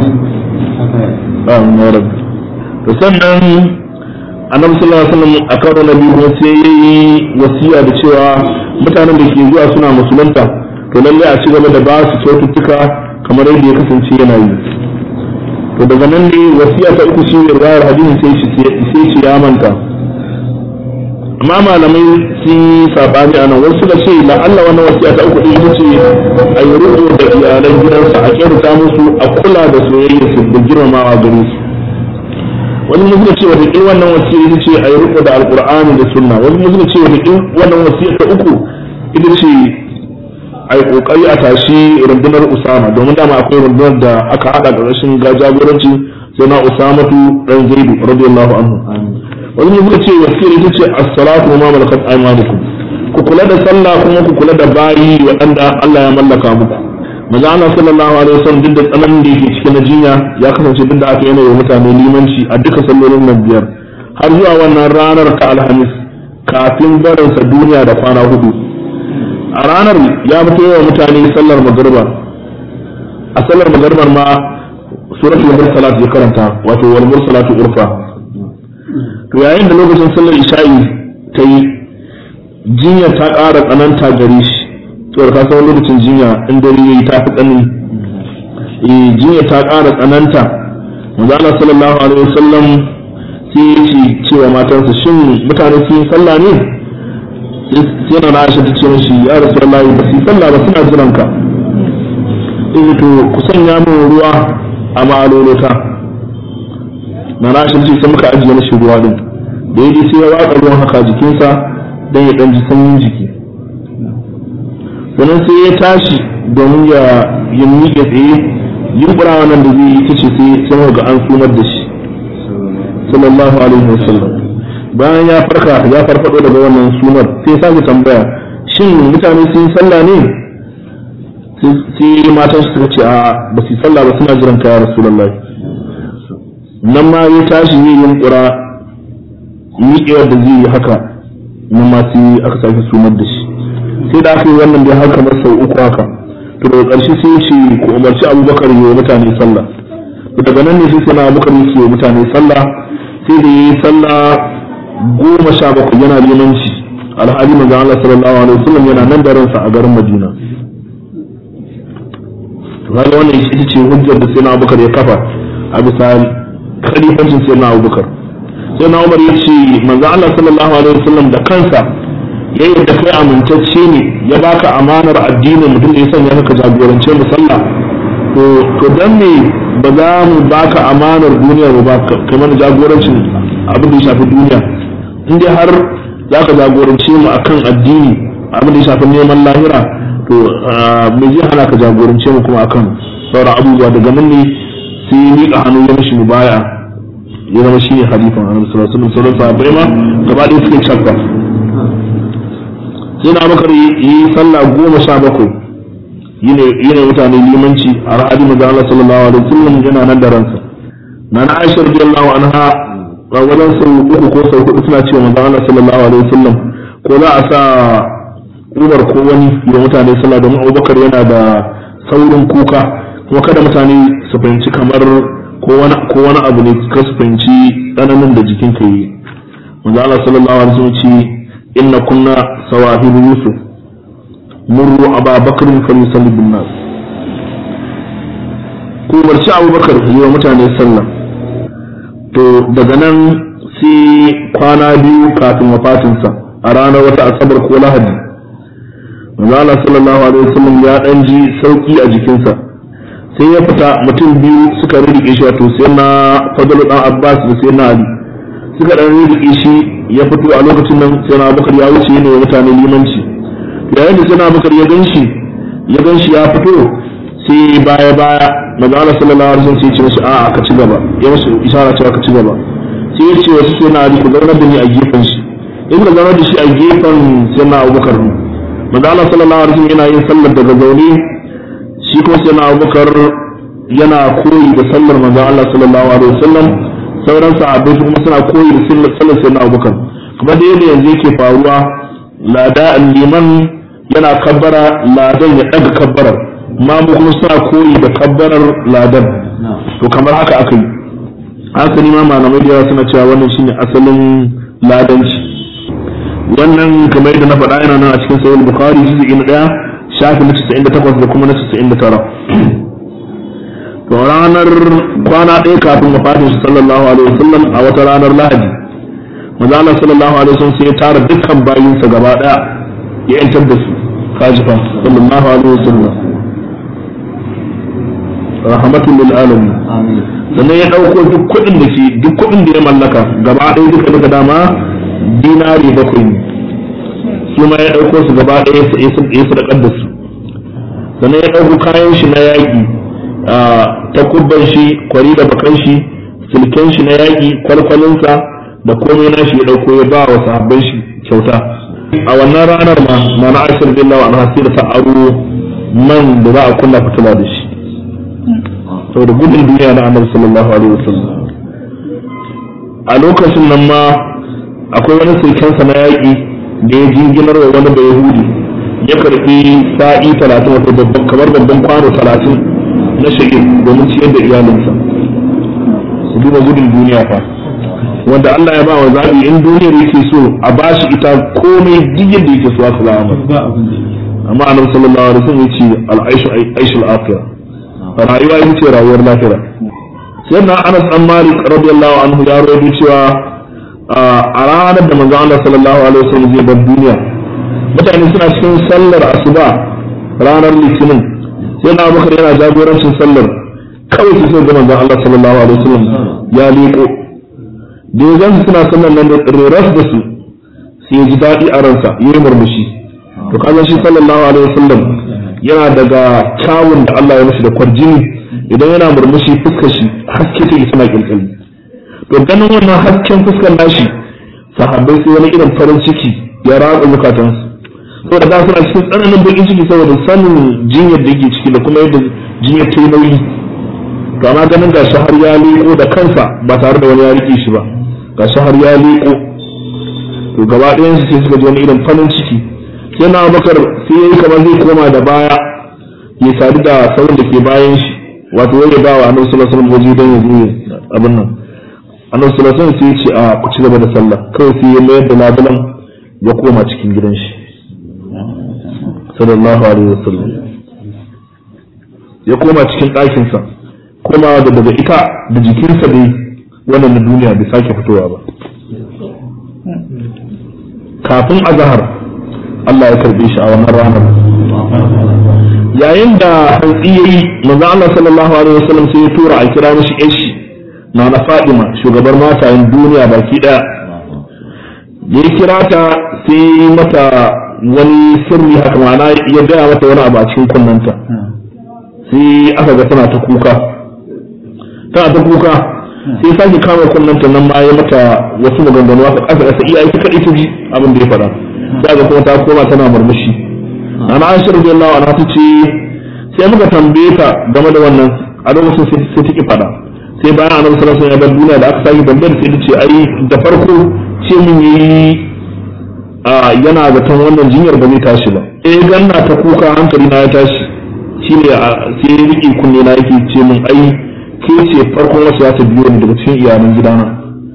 amin ya rabbi to sannan annabi sallallahu alaihi wasallam a karo na biyu sai yayi wasiya da cewa mutanen da ke zuwa suna musulunta to lalle a ci gaba da ba su kyaututtuka kamar yadda ya kasance yana yi to daga nan ne wasiya ta uku shi riwayar hadisi sai shi sai shi ya manta amma malamai sun yi sabani anan wasu da ce la Allah wannan wasiya ta uku din ce a yi rubu da iyalan gidansa a kyautata musu a kula da soyayya su da girmamawa gare su wani mutum ce wata kin wannan wasiya ita ce a yi rubu da alqur'ani da sunna wani mutum ce wata kin wannan wasiya ta uku ita ce a yi kokari a tashi rundunar usama domin dama akwai rundunar da aka hada ƙarƙashin jagoranci sai na usamatu dan zaidu radiyallahu anhu wani ne suka ce wasiyar ita ce as-salatu wa ma malakat aymanukum ku kula da sallah kuma ku kula da bayi waɗanda Allah ya mallaka muku maza Allah sallallahu alaihi wasallam duk da tsananin da yake cikin jinya ya kasance duk da aka yana wa mutane limanci a duka sallolin nan biyar har zuwa wannan ranar ta alhamis kafin barinsa duniya da kwana hudu a ranar ya fito yawa mutane sallar magriba a sallar magribar ma suratul mursalat ya karanta wato wal mursalatu urfa to yayin da lokacin sallar isha'i ta yi jinya ta ƙara tsananta gare shi to ka san lokacin jinya in dare yayi ta fi tsanani eh jinya ta ƙara tsananta manzo Allah sallallahu alaihi wasallam sai ya ce cewa matansa shin mutane sun yi sallah ne sai na Aisha ta ce mishi ya Rasulullahi ba su sallah ba suna jiran ka eh to ku sanya min ruwa a ma'alolota na Aisha ce sai muka ajiye mishi ruwa din da yaji sai ya watsa ruwan haka jikinsa dan ya dan ji sanyin jiki sannan sai ya tashi domin ya yi miƙe tsaye yunkura wannan da zai yi ta ce sai sai ga an sumar da shi sallallahu alaihi wasallam bayan ya farka ya farfado daga wannan sunar sai ya sake tambaya shin mutane sun yi sallah ne sai matan su suka ce a ba su yi sallah ba suna jiran kaya rasulullahi nan ma ya tashi zai yunkura miƙewar da zai yi haka nan ma sai aka sake sumar da shi sai da aka yi wannan da har kamar sau uku haka to daga ƙarshe sai ya ce ku umarci abubakar yi wa mutane sallah to daga nan ne sai sai na abubakar yake wa mutane sallah sai da yi sallah goma sha bakwai yana limanci alhali manzon Allah sallallahu alaihi wasallam yana nan da ransa a garin Madina to kaga wannan ita ce hujjar da sai na abubakar ya kafa a bisa khalifancin sai na abubakar sai na umar ya ce manzon Allah sallallahu alaihi wasallam da kansa ya yadda kai amintacce ne ya baka amanar addinin mutum da ya sanya ka jagorance mu sallah to to dan me ba za mu baka amanar duniya ba kamar jagorancin abin da ya shafi duniya in dai har za ka jagorance mu akan addini abin da ya shafi neman lahira to me zai hana ka jagorance mu kuma akan sauran abubuwa daga nan ne sai ya miƙa hannu ya mishi mubaya ya zama shi ne halifan annabi sallallahu alaihi wasallam sauran sahabbai ma gaba ɗaya suke shakka sai na bakar yi sallah goma sha bakwai yi ne mutane limanci a ra'adi maza Allah sallallahu alaihi wasallam yana nan da ransa na na Aisha radiyallahu anha a wajen sau uku ko sau hudu suna cewa maza Allah sallallahu alaihi wasallam ko za a sa Umar ko wani da mutane sallah domin Abubakar yana da saurin kuka kuma kada mutane su fahimci kamar ko wani abu ne ka su fahimci tsananin da jikinka yi maza Allah sallallahu alaihi wasallam ce inna kunna sawahibu yusuf murru aba bakr falyusalli bin nas ku barci abubakar yi wa mutane sallah to daga nan sai kwana biyu kafin wafatinsa a ranar wata asabar ko lahadi Allah sallallahu alaihi wasallam ya dan ji sauki a jikinsa sai ya fita mutum biyu suka rike shi wato sai na fadalu dan abbas da sai na ali suka dan rike shi ya fito a lokacin nan sai na bakar ya wuce ne wa mutane limanci yayin da sai na bakar ya ganshi ya ganshi ya fito sai baya baya manzo Allah sallallahu alaihi wasallam sai ya ce masa a'a ka ci gaba ya masa isara cewa ka ci gaba sai ya ce wasu sai na ali ku zaunar da ni a gefen shi in ka zaunar da shi a gefen sai na abubakar manzo Allah sallallahu alaihi wasallam yana yin sallar daga zaune shi kuma sai na abubakar yana koyi da sallar manzo Allah sallallahu alaihi wasallam sauran sahabbai su kuma suna koyi da sallar sayyidina Abubakar kuma da yadda yanzu yake faruwa lada liman yana kabbara ladan ya daga kabbarar ma mu kuma suna koyi da kabbarar ladan to kamar haka aka yi haka ma malamai da yawa suna cewa wannan shine asalin ladanci wannan kamar yadda na faɗa yana nan a cikin sahih bukhari shi na daya shafi na 98 da kuma na 99 to ranar kwana ɗaya kafin wafatin shi sallallahu alaihi wasallam a wata ranar lahadi manzo Allah sallallahu alaihi wasallam sai ya tara dukkan bayinsa gaba ɗaya ya yantar da su kajifa sallallahu alaihi wasallam rahmatul lil alamin sannan ya dauko duk kuɗin da ke duk kuɗin da ya mallaka gaba ɗaya duka duka dama dinari bakwai ne su ma ya dauko su gaba ɗaya ya sadakar da su sannan ya dauko kayan shi na yaƙi ta kubban shi kwari da bakan shi silken shi na yaƙi kwalkwalinsa da komai na shi ya ɗauko ya ba wa sahabban shi kyauta a wannan ranar ma na na aishar billahi wa anha da ta aro man da za a kunna fitila da shi saboda gudun duniya na annabi sallallahu alaihi wasallam a lokacin nan ma akwai wani silkensa na yaƙi da ya jinginar wa wani da yahudi ya karɓi sa'i talatin wato kamar babban kwano talatin na shagir domin ciyar da iyalinsa su duba gudun duniya fa wanda Allah ya ba wa zaɓi in duniyar yake so a ba shi ita komai duk yadda yake so aka zama amma annabi sallallahu alaihi wasallam yace al-aishu aishul akhirah rayuwa ita ce rayuwar lafiya sai na Anas dan Malik radiyallahu anhu ya rawaito cewa a ranar da manzo Allah sallallahu alaihi wasallam zai bar duniya mutane suna cikin sallar asuba ranar litinin sai na bakar yana jagorancin sallar kawai su sai ga manzon Allah sallallahu alaihi wasallam ya leko da ya suna sallar nan da reras da su sai ya ji daɗi a ransa ya yi murmushi to kaga shi sallallahu alaihi wasallam yana daga kyawun da Allah ya mishi da kwarjini idan yana murmushi fuskar shi haske take tana kilkali to ganin wannan hasken fuskar nashi sahabbai sai wani irin farin ciki ya ratsa zukatansu saboda da suna cikin tsananin bakin ciki saboda sanin jinyar da yake ciki da kuma yadda jinyar ta yi nauyi to amma ganin gashi har ya leko da kansa ba tare da wani ya rike shi ba gashi har ya leko to gaba ɗayan su sai suka ji wani irin farin ciki sai na bakar sai yayi kamar zai koma da baya ya sadu da sauran da ke bayan shi wato wanda ba wa annabi sallallahu alaihi wasallam waje don ya zo abin nan annabi sallallahu alaihi wasallam sai ya ce a ku ci gaba da sallah kawai sai ya mayar da labulan ya koma cikin gidan shi sallallahu alaihi wasallam ya koma cikin ɗakinsa koma da daga ita da jikinsa dai wannan na duniya bai sake fitowa ba kafin azahar Allah ya karbe shi a wannan ranar yayin da hantsi yayi manzo Allah sallallahu alaihi wasallam sai ya tura a kira mishi ishi na na Fadima shugabar matayen duniya baki daya ya kira ta sai mata wani sirri haka ma'ana ya gaya mata wani abu a cikin kunnanta sai aka ga tana ta kuka tana ta kuka sai sake kama kunnanta nan ma ya mata wasu maganganu haka ƙasa ƙasa iya ita kaɗai ta ji abin da ya faɗa sai ga kuma ta koma tana murmushi ana aisha radiyallahu anha ta ce sai muka tambaye ta game da wannan a lokacin sai ta ki faɗa sai bayan annabi sallallahu alaihi wasallam ya bar duniya da aka sake tambayar sai ta ce ai da farko ce mun yi yana zaton wannan jinyar ba zai tashi ba eh ganna ta kuka hankali na ya tashi shine sai ya riƙe kunne na yake ce min ai ke ce farkon wasu ya ta biyo ni daga cikin iyalan gidana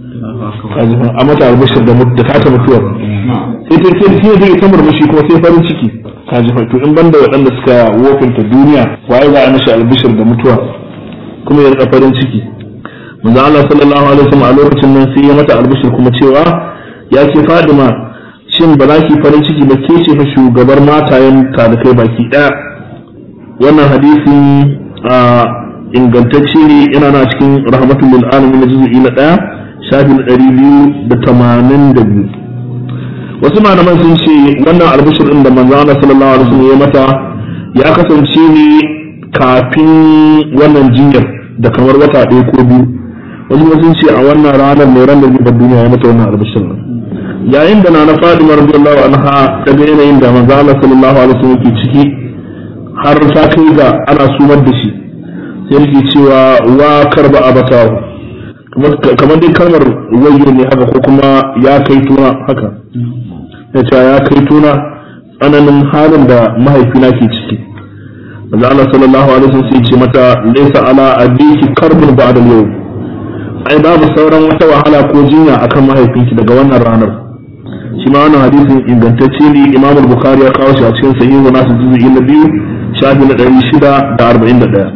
a mata albashir da da ta mutuwar sai ta ce sai zai ta murmushi kuma sai farin ciki ka ji to in banda waɗanda suka wofinta duniya waye za a mishi albashir da mutuwa kuma ya rika farin ciki manzo Allah sallallahu alaihi wasallam a lokacin nan sai ya mata albashir kuma cewa ya ce Fadima shin ba za ki farin ciki ba ke ce fa shugabar matayen talikai baki daya wannan hadisi a ingantacce ne yana na cikin rahmatul lil alamin na juz'i na daya shafi na ɗari biyu da tamanin da biyu wasu malaman sun ce wannan albishir din da manzo Allah sallallahu alaihi wasallam ya mata ya kasance ne kafin wannan jinyar da kamar wata ɗaya ko biyu wasu sun ce a wannan ranar mai ran da zai duniya ya mata wannan albishir din yayin da na Fatima radiyallahu anha ta ga yanayin da manzo Allah sallallahu alaihi wasallam yake ciki har ta kai ga ana sumar da shi sai yake cewa wa karba abatahu kamar dai kalmar wayo ne haka ko kuma ya kai tuna haka ya ce ya kai tuna tsananin halin da mahaifina ke ciki manzo Allah sallallahu alaihi wasallam sai ce mata laysa ala abiki karbun ba'da yau ai babu sauran wata wahala ko jinya akan mahaifinki daga wannan ranar shi ma wannan hadisin ingantacce ne Imam Bukhari ya kawo shi a cikin sahihu nasu juz'i na biyu shafi na 641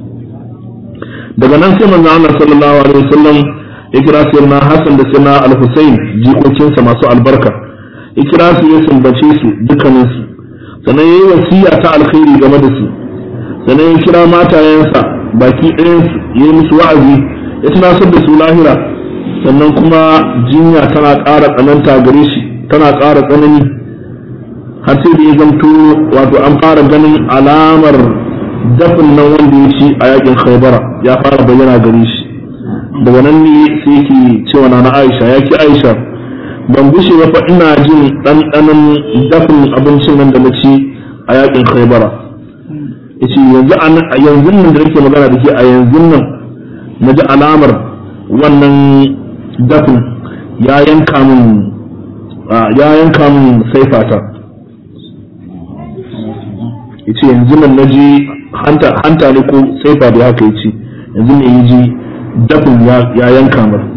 daga nan sai manzo Allah sallallahu alaihi wasallam ya kira sayyidina Hassan da sayyidina Al-Husayn jikokinsa masu albarka ya kira su ya sumbace su dukkanin su sannan yayi wasiya ta alkhairi game da su sannan ya kira matayensa baki ɗayan su yayi musu wa'azi ya tunasar da su lahira sannan kuma jinya tana ƙara tsananta gare shi tana ƙara tsanani har sai da ya zanto wato an fara ganin alamar dafin nan wanda ya ci a yakin khaybara ya fara bayyana gare shi daga nan ne sai yake cewa na Aisha ya ki Aisha ban gushe ba fa ina jin ɗanɗanon dafin abincin nan da na ci a yakin khaybara yace yanzu a yanzu nan da nake magana da ke a yanzu nan na ji alamar wannan dafin ya yanka min ya yanka min saifata yace yanzu nan na ji hanta ne ko saifa da haka yace yanzu ne yi ji dafin ya yanka mar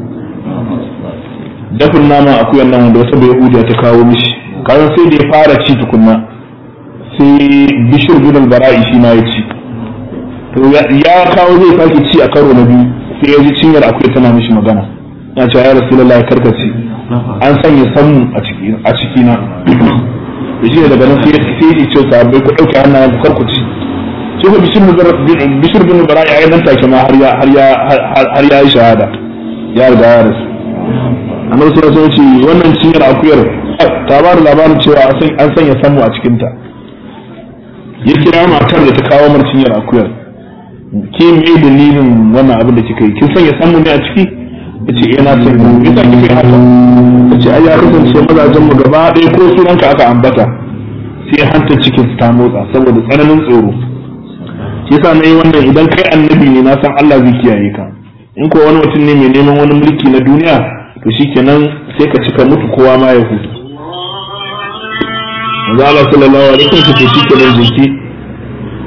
dafin nama akuyan nan wanda wata bai hudiya ta kawo mishi kayan sai da ya fara ci tukunna sai bishir bin bara'i shi ma ya ci to ya kawo zai sake ci a karo na biyu sai ya ji cinyar akuya tana mishi magana ya ce ya rasulullahi karkace an sanya sammu a ciki na da shi daga nan sai ya ce sahabbai ku ɗauke hannayen ku karkuci sai ku bishir bin bara ya yi nan take ma har ya har ya yi shahada ya riga ya rasu annabi sallallahu alaihi wasallam ce wannan cinyar akuyar ta ba da labarin cewa an sanya samu a cikin ta ya kira matar da ta kawo mar cinyar akuyar ke me dalilin wannan abin da kika yi kin sanya samu ne a ciki yace eh na san mu yasa kika yi haka yace ai ya kasance mazajen mu gaba ɗaya ko sunanka aka ambata sai hanta cikin ta motsa saboda tsananin tsoro shi yasa na yi wannan idan kai annabi ne na san Allah zai kiyaye ka in ko wani mutum ne mai neman wani mulki na duniya to shikenan sai ka cika mutu kowa ma ya hutu manzo Allah sallallahu alaihi wasallam ce shikenan jinki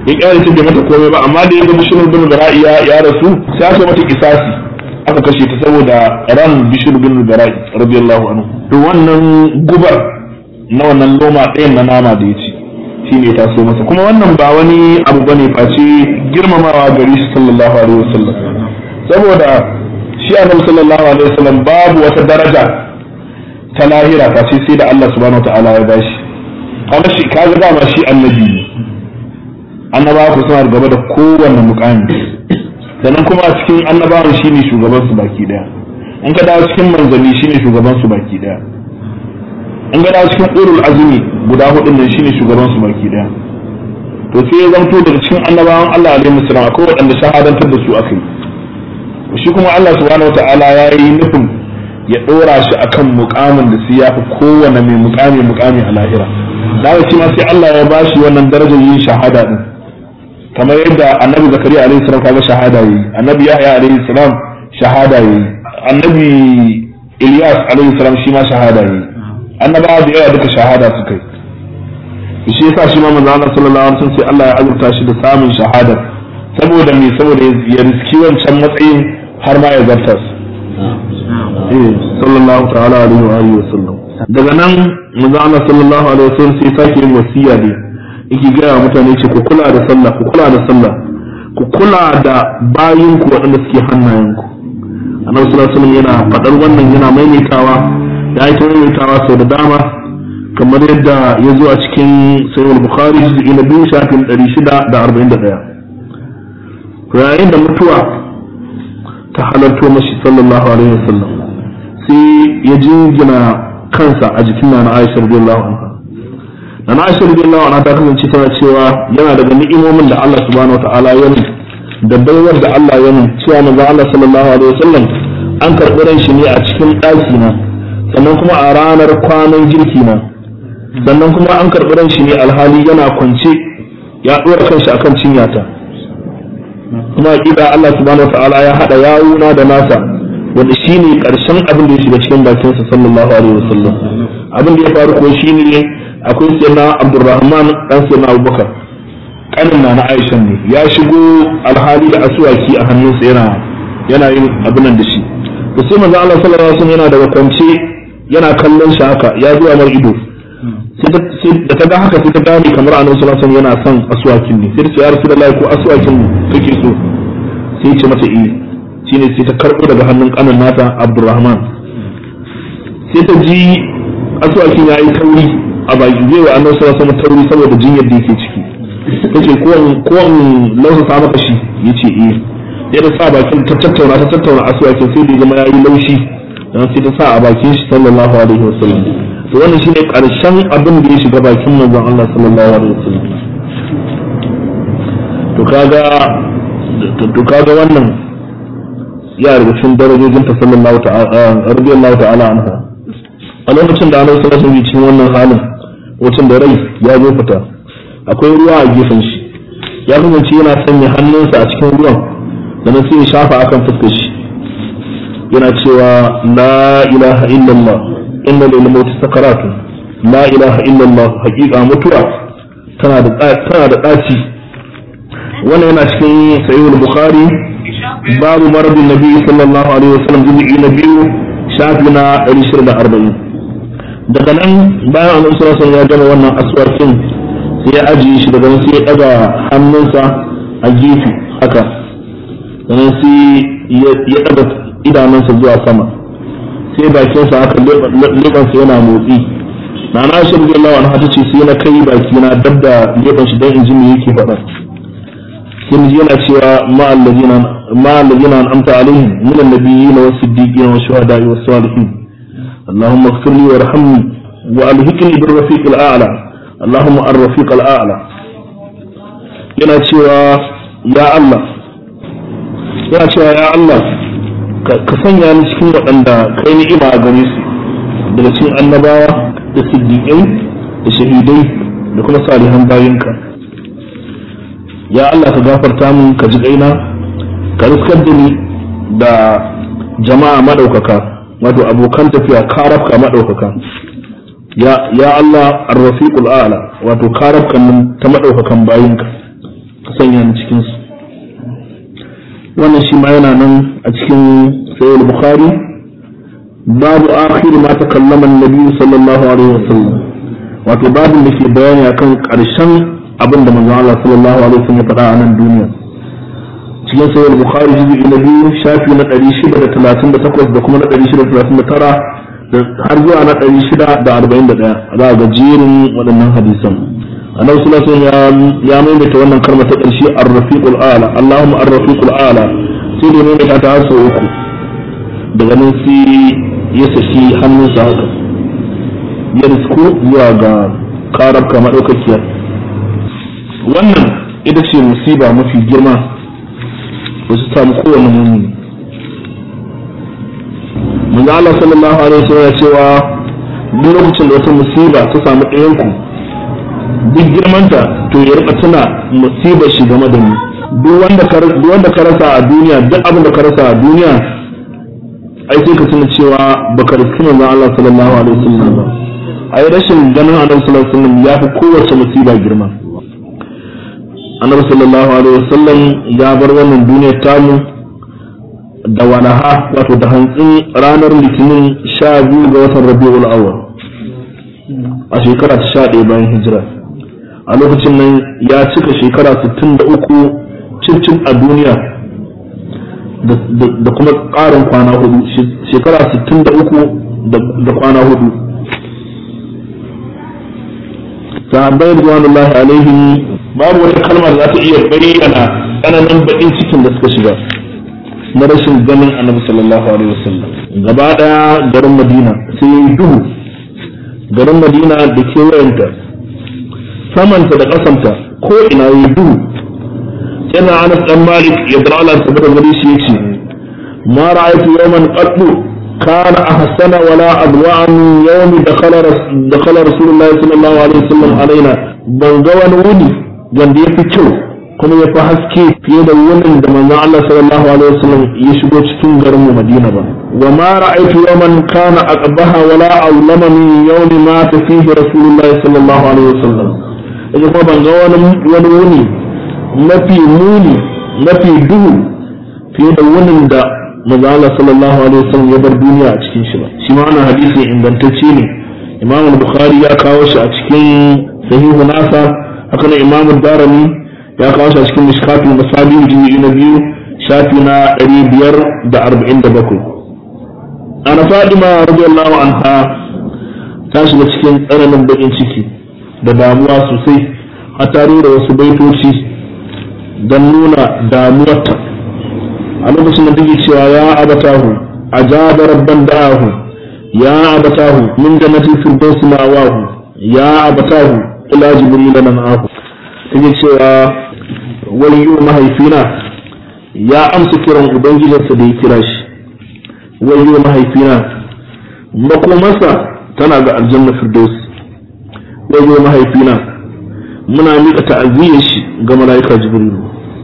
ya kyale ta bai mata komai ba amma da ya ga bishir bin bara'i ya rasu sai aka mata kisasi aka kashe ta saboda ran bishir bin bara'i radiyallahu anhu to wannan gubar na wannan loma ɗayan na nama da ya ci shi ne ta so masa kuma wannan ba wani abu bane face girmamawa gari shi sallallahu alaihi wasallam saboda shi annabi sallallahu alaihi wasallam babu wata daraja ta lahira face sai da Allah subhanahu wataala ya bashi kaga shi kaga dama shi annabi ne annabawa ku suna gaba da kowanne mukami sannan kuma a cikin annabawan shine shugaban su baki daya in ka dawo cikin manzanni shine shugaban su baki daya in ga dawo cikin ulul azumi guda hudun nan shine shugaban su baki daya to sai ya zanto daga cikin annabawan Allah alaihi salam akwai waɗanda shahadantar da su akai shi kuma Allah subhanahu wataala ya yi nufin ya ɗora shi akan mukamin da sai ya fi kowane mai mukami mukami a lahira da shi ma sai Allah ya bashi wannan darajar yin shahada din kamar yadda annabi zakariya alaihi salam kaga shahada yi annabi yahya alaihi salam shahada yi annabi ilyas alaihi salam shi ma shahada yi annabawa da yawa duka shahada suka yi shi yasa shi ma manzo Allah sallallahu alaihi wasallam sai Allah ya azurta shi da samun shahada saboda me saboda ya riski wancan matsayin har ma ya zarta su eh sallallahu ta'ala alaihi wa alihi wasallam daga nan manzo Allah sallallahu alaihi wasallam sai sake yin wasiya ne yake gaya wa mutane ce ku kula da sallah ku kula da sallah ku kula da bayin ku waɗanda suke hannayenku annabi sallallahu alaihi wasallam yana faɗar wannan yana maimaitawa ya yi ta maimaitawa sau da dama kamar yadda ya zo a cikin sayyid bukhari juz'i na biyu shafin ɗari shida da arba'in da ɗaya yayin da mutuwa ta halarto mashi sallallahu alaihi wasallam sai ya jingina kansa a jikin na Aisha radiyallahu anha na Aisha radiyallahu anha ta kasance tana cewa yana daga ni'imomin da Allah subhanahu wataala ya yi da baiwar da Allah ya yi cewa manzo Allah sallallahu alaihi wasallam an karɓi ran shi ne a cikin ɗaki na sannan kuma a ranar kwanan girki na sannan kuma an karɓi ran shi ne alhali yana kwance ya ɗora kanshi akan cinyata kuma hakika Allah subhanahu wataala ya haɗa yawuna da nasa wanda shine karshen abin da ya shiga cikin bakin sa sallallahu alaihi wasallam abin da ya faru ko shine akwai sayyidina Abdurrahman dan sayyidina Abubakar kanin na na Aisha ne ya shigo alhali da asuwaki a hannunsa yana yana yin abin nan da shi to sai manzo Allah sallallahu alaihi wasallam yana daga kwance yana kallon shi haka ya zuwa mar ido da ta ga haka sai ta gane kamar annabi sallallahu alaihi wasallam yana son asuwakin ne sai ta ce ya rasulullahi ko asuwakin kake so sai ya ce mata eh shine sai ta karɓo daga hannun kanin nata Abdulrahman sai ta ji asuwakin ya yi tauri a baki zai wa annabi sallallahu alaihi tauri saboda jinyar da yake ciki tace ko ko in lausa sa maka shi yace eh sai ta sa bakin ta tattauna ta tattauna asuwakin sai da zama yayi laushi dan sai ta sa a bakin shi sallallahu alaihi wasallam to wannan shine karshen abin da ya shiga bakin manzon Allah sallallahu alaihi wasallam to kaga to kaga wannan ya daga cikin darajojin ta sallallahu ta'ala radiyallahu ta'ala anha a lokacin da Annabi sallallahu alaihi cikin wannan halin wacin da rai ya zo fita akwai ruwa a gefen shi ya kasance yana sanya hannunsa a cikin ruwan da sai ya shafa akan fuskar shi yana cewa la ilaha illallah inna lil mauti sakaratu la ilaha illallah haqiqa mutuwa tana da tana da daci wannan yana cikin sahih bukhari babu maradin nabi sallallahu alaihi wasallam juz'i na biyu shafi na 140 daga nan bayan annabi sallallahu alaihi ya gama wannan aswarkin sai ya ajiye shi daga nan sai ya daga hannunsa a gefe haka sannan sai ya daga idanunsa zuwa sama sai bakinsa haka leɓansa yana motsi na na shi radiyallahu anha ta ce sai na kai baki na dab da leɓan shi dan in ji me yake faɗa sai yana cewa ma allazina an'amta alaihim min an-nabiyyin was-siddiqin wash-shuhada'i was-salihin اللهم اغفر لي وارحمني والهكني بالرفيق الاعلى اللهم الرفيق الاعلى yana cewa ya Allah yana cewa ya Allah ka sanya ni cikin waɗanda kai ni'ima a gare su daga cikin annabawa da siddiƙai da shahidai da kuma salihan bayinka ya Allah ka gafarta min ka ji kaina ka riskar da ni da jama'a madaukaka wato abokan tafiya karafka madaukaka ya ya Allah ar-rafiqul a'la wato karafkan nan ta madaukakan bayinka sanya ni cikin su wannan shi ma yana nan a cikin sahih bukhari babu akhir ma takallama an-nabi sallallahu alaihi wasallam wato babin da ke bayani akan karshen abin da manzon Allah sallallahu alaihi wasallam ya faɗa a nan duniya cikin sahih bukhari juz'i na biyu shafi na 638 da kuma na 639 har zuwa na ɗari shida da arba'in da ɗaya za a ga jerin waɗannan hadisan annabi sallallahu alaihi wasallam ya maimaita wannan kalma ta ƙarshe ar-rafiqul a'la allahumma ar-rafiqul a'la sai da maimaita ta har sau uku daga nan sai ya saki hannunsa haka ya risku zuwa ga karabka maɗaukakiya wannan ita ce musiba mafi girma da su samu kowane mumini manzo Allah sallallahu alaihi wasallam ya cewa duk lokacin da wata musiba ta samu ɗayan ku duk girmanta to ya rika tuna musibar shi game da ni duk wanda ka duk wanda ka rasa a duniya duk abin da ka rasa a duniya ai sai ka tuna cewa baka riski manzo Allah sallallahu alaihi wasallam ba ai rashin ganin Annabi sallallahu alaihi wasallam ya fi kowace musiba girma Annabi sallallahu alaihi wasallam ya bar wannan duniyar tamu da walaha wato da hantsin ranar litinin sha biyu ga watan rabi'ul awwal a shekara ta sha ɗaya bayan hijira a lokacin nan ya cika shekara sittin da uku cincin a duniya da kuma ƙarin kwana hudu shekara sittin da uku da kwana hudu sahabbai rizwanullahi alaihim babu wani kalmar za ta iya bayyana tsananin baƙin cikin da suka shiga na rashin ganin annabi sallallahu alaihi wasallam gaba daya garin madina sai yi duhu garin madina da kewayenta samanta da kasanta ko ina yi duhu yana anas dan malik ya dara ala tabbata gari shi yace ma ra'aytu yawman qattu kana ahsana wala adwa min yawmi dakhala dakhala rasulullahi sallallahu alaihi wasallam alaina ban ga wani wuni wanda yafi kyau kuma ya fi haske fiye da wunin da manzon Allah sallallahu alaihi wasallam ya shigo cikin garin mu Madina ba wa ma ra'aytu yawman kana aqbaha wala awlama min yawmi ma fihi rasulullahi sallallahu alaihi wasallam yaje kuma ban ga wani wani wuni mafi muni mafi duhu fiye da wunin da manzon Allah sallallahu alaihi wasallam ya bar duniya a cikin shi ba shi ma wannan hadisi ingantacce ne Imam Bukhari ya kawo shi a cikin sahihu nasa haka nan Imam Darimi ya kawo shi a cikin mishkatul masabi jini na biyu shafi na ɗari biyar da arba'in da bakwai ana fadima radiyallahu anha ta shiga cikin tsananin baƙin ciki da damuwa sosai a tare da wasu baitoci don nuna damuwarta a lokacin da take cewa ya abatahu ajaba rabban da'ahu ya abatahu min jannatin firdausi ma'awahu ya abatahu ila jibril nan'ahu take cewa wayyo mahaifina ya amsa kiran ubangijinsa da ya kira shi wayyo mahaifina makomarsa tana ga aljanna firdaus wayyo mahaifina muna miƙa ta'aziyyar shi ga mala'ika jibril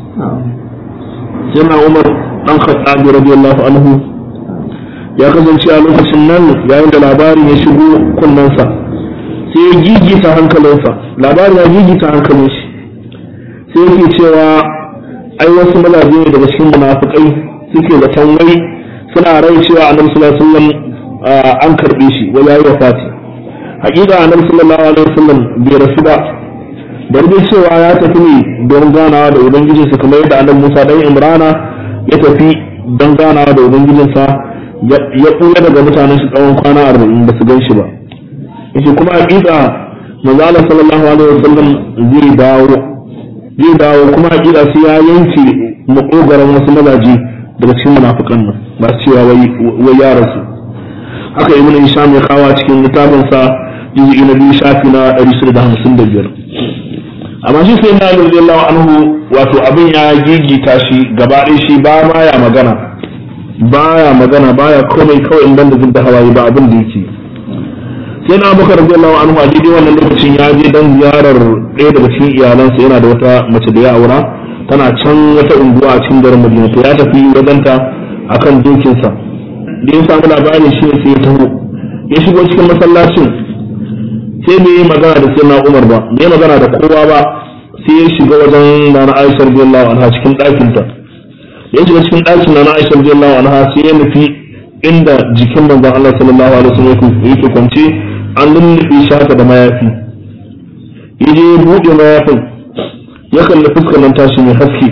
yana umar dan khattabi radiyallahu anhu ya kasance a lokacin nan yayin da labarin ya shigo kunnensa sai ya gigita hankalinsa labarin ya gigita hankalin shi sai yake cewa ai wasu mazaje ne daga cikin munafikai suke da tanwai suna rai cewa annabi sallallahu alaihi wasallam an karbe shi wa yayi wafati hakika annabi sallallahu alaihi wasallam bai rasu ba da dai cewa ya tafi ne don ganawa da ubangijinsa kamar yadda annabi Musa dan Imrana ya tafi don ganawa da ubangijinsa ya kula daga mutanen shi tsawon kwana arba'in ba su gan shi ba yace kuma hakika manzo Allah sallallahu alaihi wasallam zai dawo zai dawo kuma hakika sai ya yanke makogaran wasu mazaje daga cikin munafikan nan ba su cewa wai ya rasu haka ibn Hisham ya kawo cikin littafin sa juz'i na biyu shafi na 155 amma shi sai na radiyallahu anhu wato abin ya gigita shi gaba ɗaya shi ba ma ya magana baya magana baya komai kawai in banda zubda hawaye ba abin da yake sai na abubakar radiyallahu anhu a daidai wannan lokacin ya je dan ziyarar ɗaya daga cikin iyalansa yana da wata mace da ya aura tana can wata unguwa a cikin garin Madina to ya tafi wajenta akan dokinsa da ya samu labarin shi sai ya taho ya shigo cikin masallacin sai bai yi magana da sai na Umar ba bai magana da kowa ba sai ya shiga wajen nana Aisha radiyallahu anha cikin ɗakinta ya shiga cikin ɗakin nana Aisha radiyallahu anha sai ya nufi inda jikin manzon Allah sallallahu alaihi wasallam yake kwance an lullube shi haka da mayafi ya je ya buɗe mayafin ya kalli fuskar nan tashi mai haske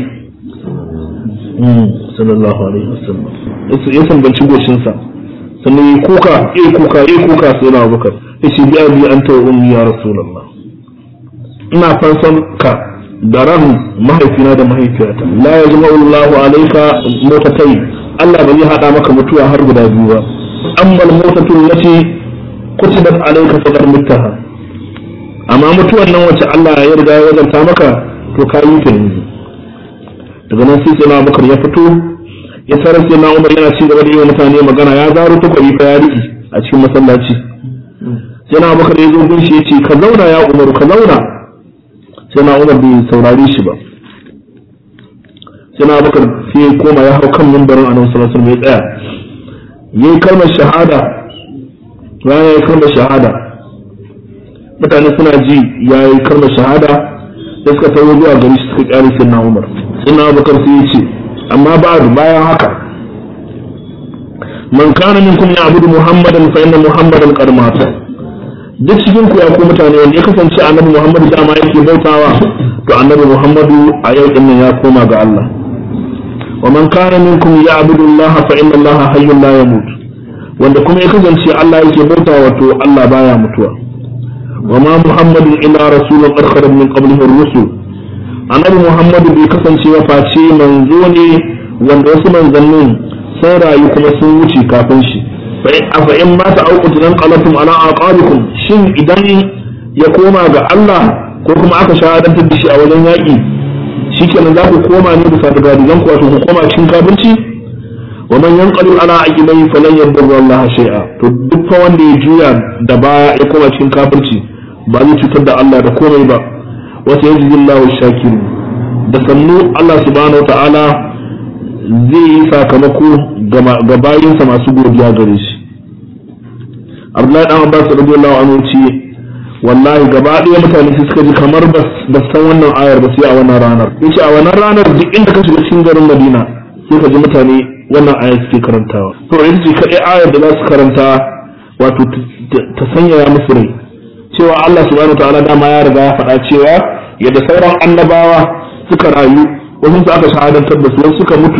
sallallahu alaihi wasallam ya sambanci goshinsa sannan ya kuka ya kuka ya kuka sai na abubakar ya ce biya biya an tawa ummi ya rasulallah ina fansan ka da ran mahaifina da mahaifiyata la ya jima Allahu alaika motatai Allah ba zai hada maka mutuwa har guda biyu ba amma motatun lati kutibat alaika faqad muttaha amma mutuwan nan wacce Allah ya riga ya wajanta maka to ka yi ta yanzu daga nan sai sai na Abubakar ya fito ya sarar sai na Umar yana ci gaba da yi wa mutane magana ya zaro takwari fa ya riƙi a cikin masallaci sai na Abubakar ya zo gun shi ya ce ka zauna ya Umaru ka zauna sai na Umar bai saurare shi ba sai na Abubakar sai ya koma ya hau kan mimbarin Annabi sallallahu alaihi wasallam ya tsaya yayi kalmar shahada bayan yayi kalmar shahada mutane suna ji yayi kalmar shahada da suka tawo zuwa gari suka kyale sai na Umar sai na Abubakar sai ya ce amma ba'du bayan haka man kana minkum ya'budu muhammadan fa inna muhammadan qad mata duk cikin ku ya ku mutane wanda ya kasance annabi muhammadu dama yake bautawa to annabi muhammadu a yau din nan ya koma ga Allah wa man kana minkum ya'budu allaha fa inna allaha hayyun la yamut wanda kuma ya kasance Allah yake bautawa to Allah baya mutuwa wa ma muhammadun illa rasulun qad khalat min qablihi ar-rusul annabi muhammadu bai kasance ba face manzo ne wanda wasu manzannin sun rayu kuma sun wuce kafin shi fa in mata auqatu nan qalatum ala aqabikum shin idan ya koma ga Allah ko kuma aka shahadantar da shi a wajen yaƙi shikenan za ku koma ne bisa da gadigan ku wato ku koma cikin kafirci wa man yanqalu ala aqibai falan yadurru Allah shay'a to duk fa wanda ya juya da baya ya koma cikin kafirci ba zai cutar da Allah da komai ba wata yanzu Allahu shakiru da sannu Allah subhanahu wa ta'ala zai yi sakamako ga bayinsa masu godiya gare shi Abdullahi dan Abbas radiyallahu anhu ce wallahi gaba ɗaya mutane su suka ji kamar ba san wannan ayar ba sai a wannan ranar yace a wannan ranar duk inda ka shiga cikin garin Madina sai ka ji mutane wannan ayar suke karantawa to ita ce kaɗai ayar da za su karanta wato ta sanyaya musu rai cewa Allah subhanahu wa ta'ala dama ya riga ya faɗa cewa yadda sauran annabawa suka rayu wasu su aka shahadantar da su wasu suka mutu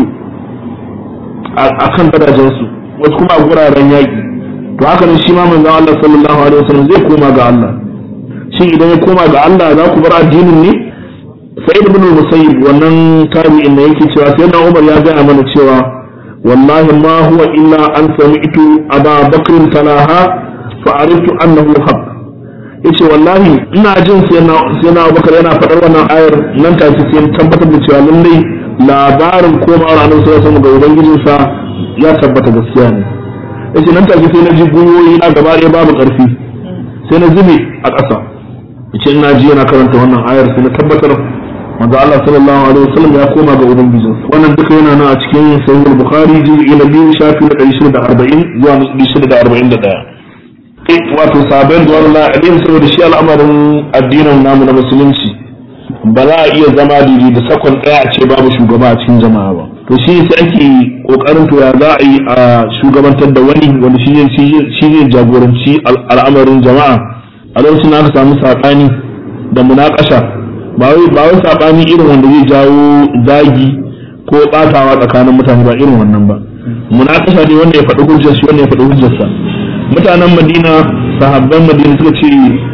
a kan gadajensu wasu kuma a guraren yaƙi to haka nan shi ma manzon Allah sallallahu alaihi wasallam zai koma ga Allah shin idan ya koma ga Allah za ku bar addinin ne sa'id ibn musayyib wannan tabi'in da yake cewa sai na Umar ya gaya mana cewa wallahi ma huwa illa an sami'tu aba bakr talaha fa ariftu annahu haqq yace wallahi ina jin sai na sai na Abubakar yana faɗar wannan ayar nan take sai tabbatar da cewa lallai labarin komawar annabi sallallahu alaihi wasallam ga ubangijinsa ya tabbata gaskiya ne yace nan take sai na ji gwiwoyi na gaba ɗaya babu ƙarfi sai na zube a ƙasa yace ina ji yana karanta wannan ayar sai na tabbatar manzo Allah sallallahu alaihi wasallam ya koma ga ubangijinsa wannan duka yana nan a cikin sahih al-bukhari juz'i na biyu shafi na 640 zuwa 641 wato sabon zuwan la'adin saboda shi al'amarin addinin namu na musulunci ba za a iya zama diri da sakon ɗaya a ce babu shugaba a cikin jama'a ba to shi sai ake kokarin to ya za a yi a shugabantar da wani wanda shi ne jagoranci al'amarin jama'a a lokacin aka samu saɓani da munakasha ba wai ba wai saɓani irin wanda zai jawo zagi ko ɓatawa tsakanin mutane ba irin wannan ba munakasha ne wanda ya faɗi hujjar shi wanda ya faɗi hujjarsa mutanen madina sahabban madina suka ce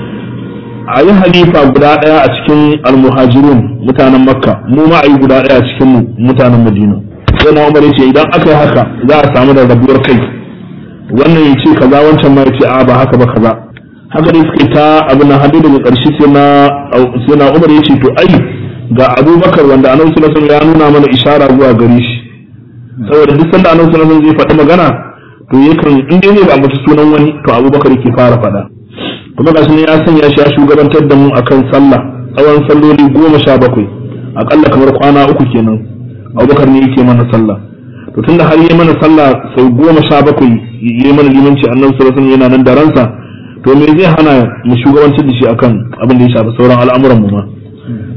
a yi halifa guda ɗaya a cikin almuhajirun mutanen makka mu ma a yi guda ɗaya a cikin mutanen madina sai na umar ce idan aka yi haka za a samu da rabuwar kai wannan ya ce kaza wancan ma ya ce a ba haka ba kaza haka dai suka ta abin nan hadu daga ƙarshe sai na sai na umar ya ce to ai ga abubakar wanda annabi sallallahu alaihi ya nuna mana ishara zuwa gare shi saboda duk sanda annabi sallallahu alaihi zai faɗi magana to yakan in dai zai ba mutu sunan wani to abubakar yake fara faɗa kuma gashi ne ya sanya shi ya shugabantar da mu akan sallah tsawon salloli goma sha bakwai akalla kamar kwana uku kenan abubakar ne yake mana sallah to tunda har yi mana sallah sau goma sha bakwai yi mana limanci annabi sallallahu alaihi yana nan da ransa to me zai hana mu shugabantar da shi akan abin da ya shafi sauran al'amuran mu ma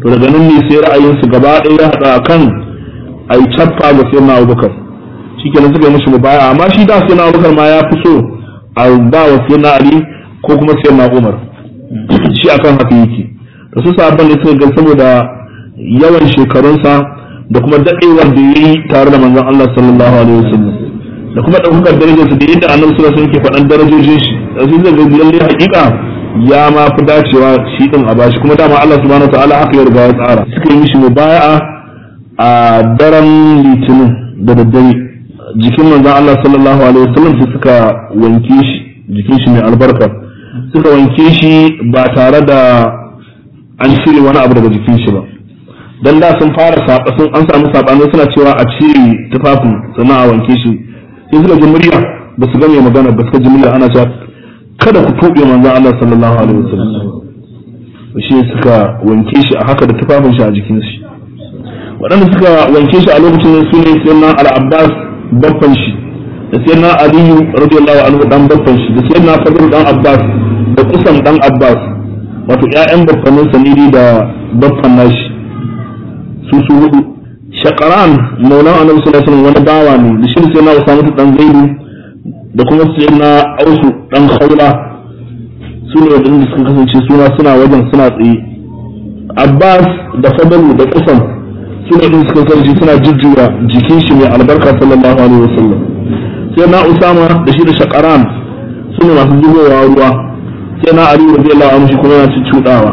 to daga nan ne sai ra'ayinsu gaba ɗaya ya haɗa kan a yi cappa ga sai na abubakar shi kenan suka yi mashi mubaya amma shi da sai na abubakar ma ya fi so a ba wa sai na ali ko kuma sai na umar shi akan haka yake da su sabon da suka ga saboda yawan shekarunsa da kuma daɗewar da ya yi tare da manzon Allah sallallahu alaihi wasallam da kuma ɗaukakar darajarsa da yadda annabi sallallahu alaihi wasallam ke faɗan darajojin shi da su zai ga lalle haƙiƙa ya ma fi dacewa shi din a bashi kuma dama Allah subhanahu wataala haka ya riga ya tsara suka yi mishi mubaya'a a daren litinin da daddare jikin manzon Allah sallallahu alaihi wasallam su suka wanke shi jikin shi mai albarka suka wanke shi ba tare da an cire wani abu daga jikin shi ba dan da sun fara saba sun an samu sabani suna cewa a cire tufafin sannan a wanke shi sai suka ji murya ba su ga mai magana ba suka ji murya ana cewa kada ku tuɓe manzon Allah sallallahu alaihi wasallam shi suka wanke shi a haka da tufafin shi a jikin shi waɗanda suka wanke shi a lokacin su ne sayyidina al-Abbas babban shi da sayyidina Aliyu radiyallahu anhu dan babban shi da sayyidina Fadl dan Abbas da Qusam dan Abbas wato ƴaƴan babbanin sanidi da babban nashi su su hudu shaqaran maulan annabi sallallahu alaihi wasallam wani bawa ne da shi sayyidina Usama dan Zaidu da kuma sayyidina Ausu dan Khawla su ne wadanda suka kasance suna suna wajen suna tsaye Abbas da Fadl da Qusam suna din suka sarji suna jujjuya jikin shi mai albarka sallallahu alaihi wasallam sai na usama da shi da shakaran su ne masu zubowa ruwa sai na ali radiyallahu anhu shi kuma yana cuɗawa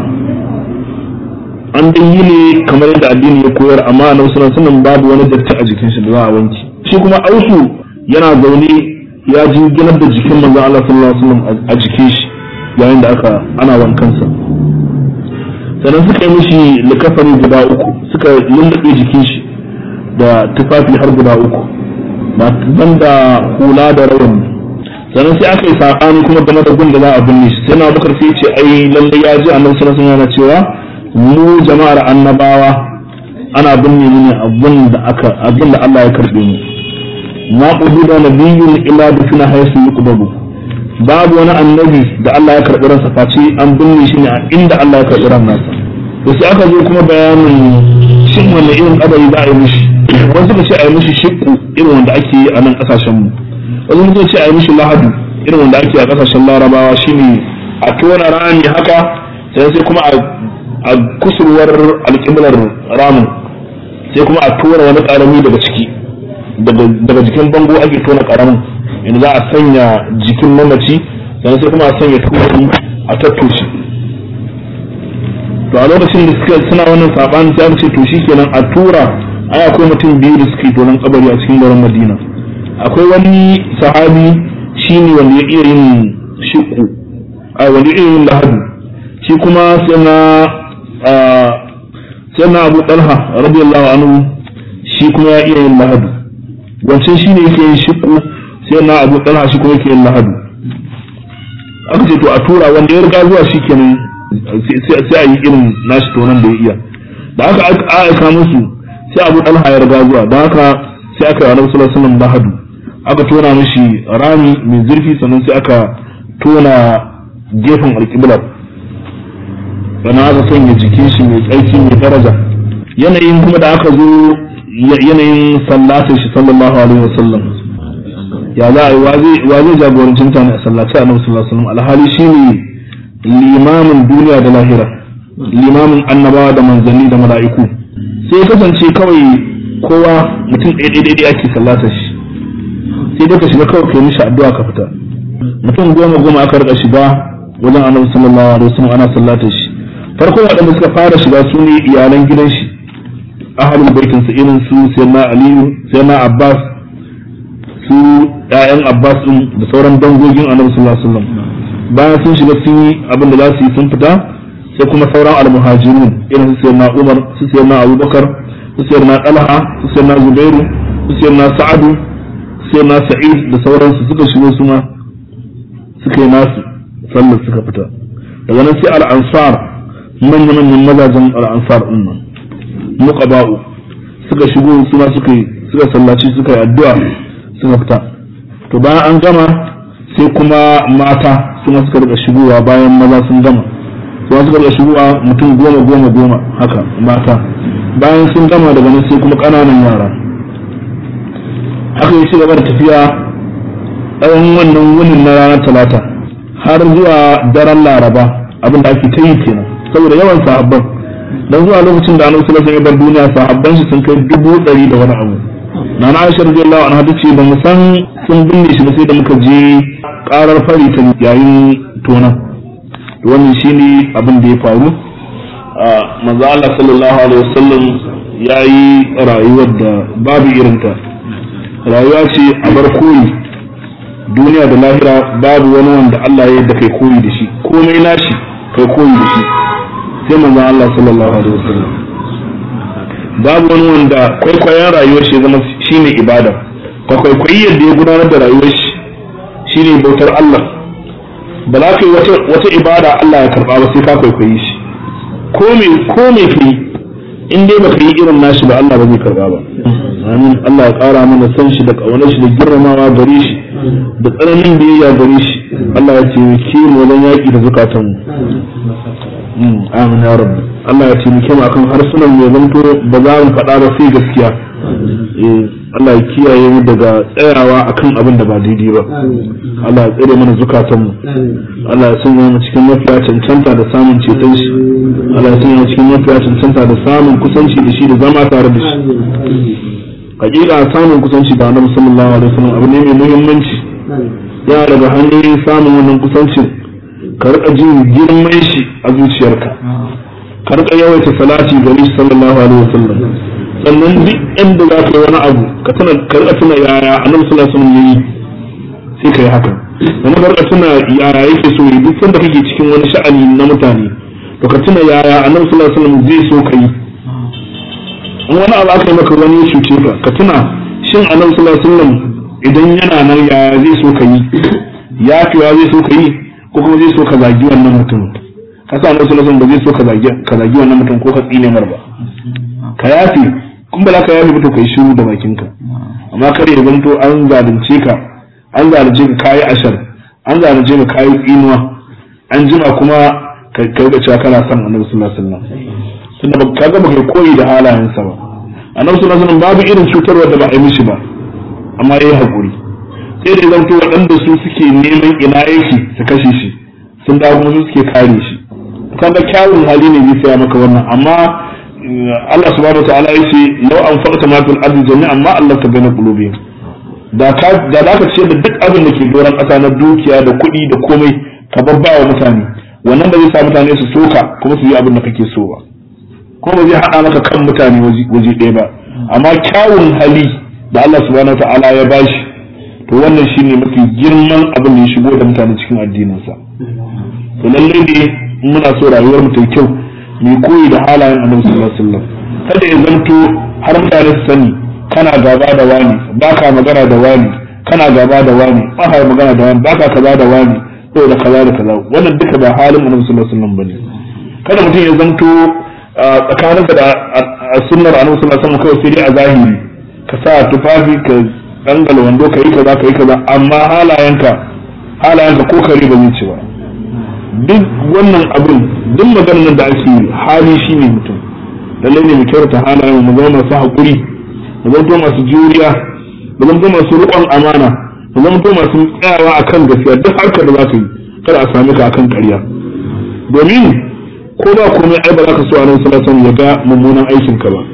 an dai yi ne kamar yadda addini ya koyar amma a sallallahu alaihi babu wani datti a jikin shi da za a wanke shi kuma ausu yana zaune ya ji ginar da jikin manzon Allah sallallahu alaihi wasallam a jikin shi yayin da aka ana wankansa sannan suka yi mishi likafani guda uku suka lullube jikin shi da tufafi har guda uku ban da hula da rawani sannan sai aka yi saɓani kuma game da gun da za a binne shi sai na bakar sai ce ai lalle ya ji annabi sallallahu alaihi wasallam cewa mu jama'ar annabawa ana binne mu ne abin da aka abin da Allah ya karbe mu ma qududa nabiyyun illa bi fina haythu yuqbalu babu wani annabi da Allah ya karbi ransa face an binne shi ne a inda Allah ya karbi ran nasa to sai aka zo kuma bayanin shin wanne irin kabari za a yi mishi wasu suka ce a yi mishi shiqqu irin wanda ake yi a nan kasashen mu wasu suka ce a yi mishi lahadu irin wanda ake a kasashen larabawa shine a tona rami haka sai sai kuma a kusurwar alƙiblar ramin sai kuma a tura wani ƙarami daga ciki daga jikin bango ake tona ƙaramin inda za a sanya jikin mamaci sannan sai kuma a sanya turi a tattoshe to a lokacin da suka suna wannan saɓani sai aka ce to shikenan a tura ai akwai mutum biyu da suke tonon kabari a cikin garin madina akwai wani sahabi shine wanda ya iya yin shiku a wanda ya iya yin lahadu shi kuma sai na sai na abu talha radiyallahu anhu shi kuma ya iya yin lahadu wancan shi ne yake yin shiku sai na abu talha shi kuma yake yin lahadu aka ce to a tura wanda ya riga zuwa shi kenan sai a yi irin nashi tonon da ya iya da aka aika musu sai abu talha ya riga zuwa da haka sai aka yi alaihi sallallahu alaihi lahadu aka tona mishi rami mai zurfi sannan sai aka tona gefen alƙiblar sannan aka sanya jikin shi mai tsarki mai daraja yanayin kuma da aka zo yanayin sallatin shi sallallahu alaihi wasallam ya za a yi wa zai jagoranci mutane a sallaci a sallallahu alaihi wasallam alhali shine limamin duniya da lahira limamin annabawa da manzanni da mala'iku sai kasance kawai kowa mutum ɗaya ɗaya ɗaya ake sallata shi sai dai ka shiga kawai kai mishi addu'a ka fita mutum goma goma aka rika shiga wajen annabi sallallahu alaihi wasallam ana sallata shi farko waɗanda suka fara shiga su ne iyalan gidan shi ahalul baitin su irin su sayyidina aliyu sayyidina abbas su ƴaƴan abbas din da sauran dangogin annabi sallallahu alaihi wasallam bayan sun shiga sun yi abin da za su yi sun fita sai kuma sauran almuhajirun irin su sayyidina umar su sayyidina abubakar su sayyidina talha su sayyidina zubairu su sayyidina sa'adu su sayyidina sa'id da sauransu suka shigo su ma suka yi nasu sallar suka fita daga nan sai al-ansar manya-manyan mazajen al'ansar ɗin nan muqaba'u suka shigo suna suka suka sallaci suka yi addu'a suka fita to bayan an gama sai kuma mata suna suka rika shigowa bayan maza sun gama su suka ga shigowa mutum goma goma goma haka mata bayan sun gama daga nan sai kuma ƙananan yara haka ya ci gaba da tafiya tsawon wannan wunin na ranar talata har zuwa daren laraba abin da ake ta yi kenan saboda yawan sahabban dan zuwa lokacin da annabi sallallahu alaihi wasallam ya bar duniya sahabban shi sun kai dubu ɗari da wani abu na na aisha radiyallahu anha tace ba mu san sun binne shi ba sai da muka je karar fari ta yayin tona wannan shine abin da ya faru manzo Allah sallallahu alaihi wasallam yayi rayuwar da babu irinta rayuwa ce a bar koyi duniya da lahira babu wani wanda Allah ya yadda kai koyi da shi komai nashi kai koyi da shi sai manzon Allah sallallahu alaihi wasallam babu wani wanda kwaikwayon rayuwar shi zama shine ibada ka kwaikwayi yadda ya gudanar da rayuwar shi shine bautar Allah ba za ka yi wata ibada Allah ya karba ba sai ka kwaikwayi shi ko me ko me kai in dai baka yi irin nashi ba Allah ba zai karba ba amin Allah ya kara mana san shi da kaunar shi da girmamawa gare shi da tsananin biyayya gare shi Allah ya taimake mu wajen yaƙi da zukatan mu amin ya rabbi Allah ya taimake mu akan harsunan mu zanto ba za mu faɗa ba sai gaskiya Allah ya kiyaye mu daga tsayawa akan abin da ba daidai ba Allah ya tsare mana zukatan mu Allah ya sanya mu cikin mafiya cancanta da samun ceton shi Allah ya sanya mu cikin mafiya cancanta da samun kusanci da shi da zama tare da shi hakika samun kusanci da Annabi sallallahu alaihi wasallam abu ne mai muhimmanci ya daga hanyoyin samun wannan kusancin ka rika jin girman shi a zuciyarka ka rika yawaita salati ga shi sallallahu alaihi wasallam sannan duk inda za ka yi wani abu ka tuna ka rika tuna yaya annabi sallallahu alaihi wasallam yayi sai ka yi haka sannan ka rika tuna yaya yake so yi duk sanda kake cikin wani sha'ani na mutane to ka tuna yaya annabi sallallahu alaihi wasallam zai so ka yi in wani abu aka yi maka wani ya cuce ka ka tuna shin annabi sallallahu alaihi wasallam idan yana nan yaya zai so ka yi yafiwa zai so ka yi ko kuma zai so ka zagi wannan mutum ka sa annabi sallallahu alaihi ba zai so ka zagi ka zagi wannan mutum ko ka tsine mar ba ka yafi kun ba za ka yafi ba to kai shiru da bakinka amma kar ya zanto an zalunce ka an zalunce ka kayi ashar an zalunce ka kayi tsinuwa an jima kuma ka ga cewa kana son annabi sallallahu alaihi wasallam tunda ba ka ga ba kai koyi da halayensa ba annabi sallallahu alaihi wasallam babu irin cutarwa da ba a yi mishi ba amma yayi hakuri sai da zanto waɗanda su suke neman ina yake su kashe shi sun dawo kuma su suke kare shi kaga kyawun hali ne zai saya maka wannan amma Allah subhanahu wataala ya ce law an faqta ma fil ardi jami'an ma Allah ta baina qulubihim da ka da za ka ce da duk abin da ke doron ƙasa na dukiya da kuɗi da komai ka babbawa mutane wannan ba zai sa mutane su soka kuma su yi abin da kake so ba kuma ba zai haɗa maka kan mutane waje ɗaya ba amma kyawun hali da Allah subhanahu wataala ya bashi to wannan shine mafi girman abin da ya shigo da mutane cikin addininsa to lalle ne muna so rayuwar mu ta kyau mu koyi da halayen annabi sallallahu alaihi wasallam kada ya zanto har mutane su sani kana gaba da wani baka magana da wani kana gaba da wani baka magana da wani baka kaza da wani ko da kaza da kaza wannan duka ba halin annabi sallallahu alaihi wasallam bane kada mutum ya zanto tsakaninka da sunnar annabi sallallahu alaihi wasallam kawai sai dai a zahiri ka sa tufafi ka dangal wando ka yi kaza ka yi kaza amma halayenka halayenka ko kare ba zai ci ba duk wannan abin duk maganar da ake hali shi ne mutum lallai ne mu kyautata halayen mu zama masu haƙuri mu zama masu juriya mu zama masu riƙon amana mu zama masu tsayawa akan gaskiya duk harkar da za ka yi kada a sami ka akan ƙarya domin ko ba komai ai ba za ka so a nan sallallahu ya ga mummunan aikin ka ba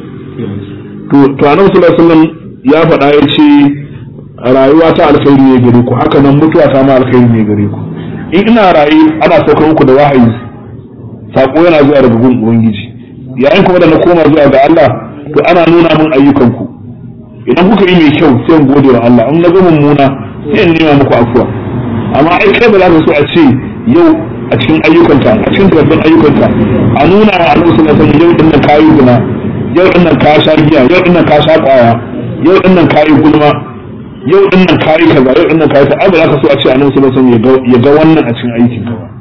to to annabi sallallahu alaihi wasallam ya faɗa ya ce rayuwa ta alkhairi ne gare ku haka nan mutuwa ta ma alkhairi ne gare ku in ina raye ana saukar muku da wahayi sako yana zuwa daga gun ubangiji yayin kuma da na koma zuwa ga Allah to ana nuna min ayyukan ku idan kuka yi mai kyau sai in gode wa Allah in na ga mummuna sai in nema muku afuwa amma ai kai ba za ka so a ce yau a cikin ayyukanka a cikin sabbin ayyukanka a nuna wa Allah sallallahu alaihi yau din nan kayi guna yau din nan ka sha giya yau din nan ka sha kwaya yau din nan kayi gulma yau din nan kayi kaza yau din nan kayi kaza ba za ka so a ce annabi sallallahu alaihi wasallam ya ga wannan a cikin aikin ka ba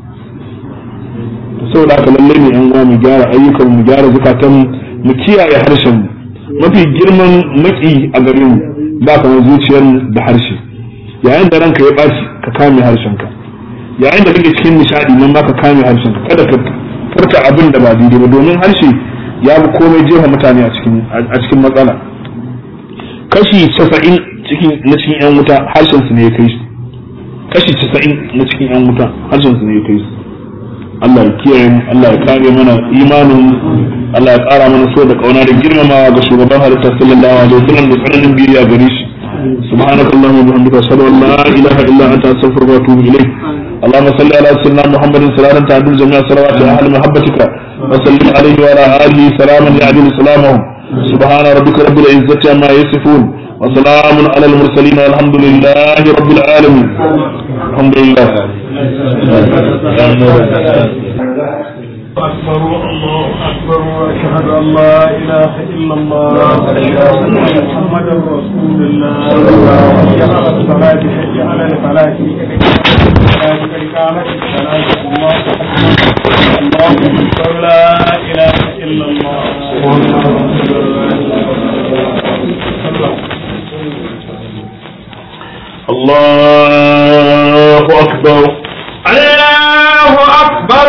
saboda haka lalle ne yan uwa mu gyara ayyukan mu gyara zakatan mu kiyaye harshen mu mafi girman maki a gare mu ba kamar zuciyar da harshe yayin da ranka ya ɓaci ka kame harshen ka yayin da kake cikin nishadi nan ba ka kame harshen ka kada ka furta abin da ba daidai ba domin harshe ya bi komai jefa mutane a cikin a cikin matsala kashi 90 cikin na cikin yan wuta harshen su ne ya kai su kashi 90 na cikin yan wuta harshen su ne ya kai su Allah ya kiyaye mu Allah ya kare mana imanin Allah ya kara mana so da kauna da girmamawa ga shugaban halitta sallallahu alaihi wasallam da tsananin biyayya gare shi سبحانك اللهم وبحمدك اشهد ان لا اله الا انت استغفرك واتوب اليك اللهم صل على سيدنا محمد صلاه تعدل جميع صلوات اهل محبتك وسلم عليه وعلى اله سلاما يعدل سلامهم سبحان ربك رب العزه عما يصفون وسلام على المرسلين والحمد لله رب العالمين الحمد لله أكبر الله أكبر وأشهد أن لا إله إلا الله محمد رسول الله حي على الصلاة حي على الفلاح الصلاة قد قامت الصلاة الله أكبر الله أكبر لا إله إلا الله الله اكبر الله أكبر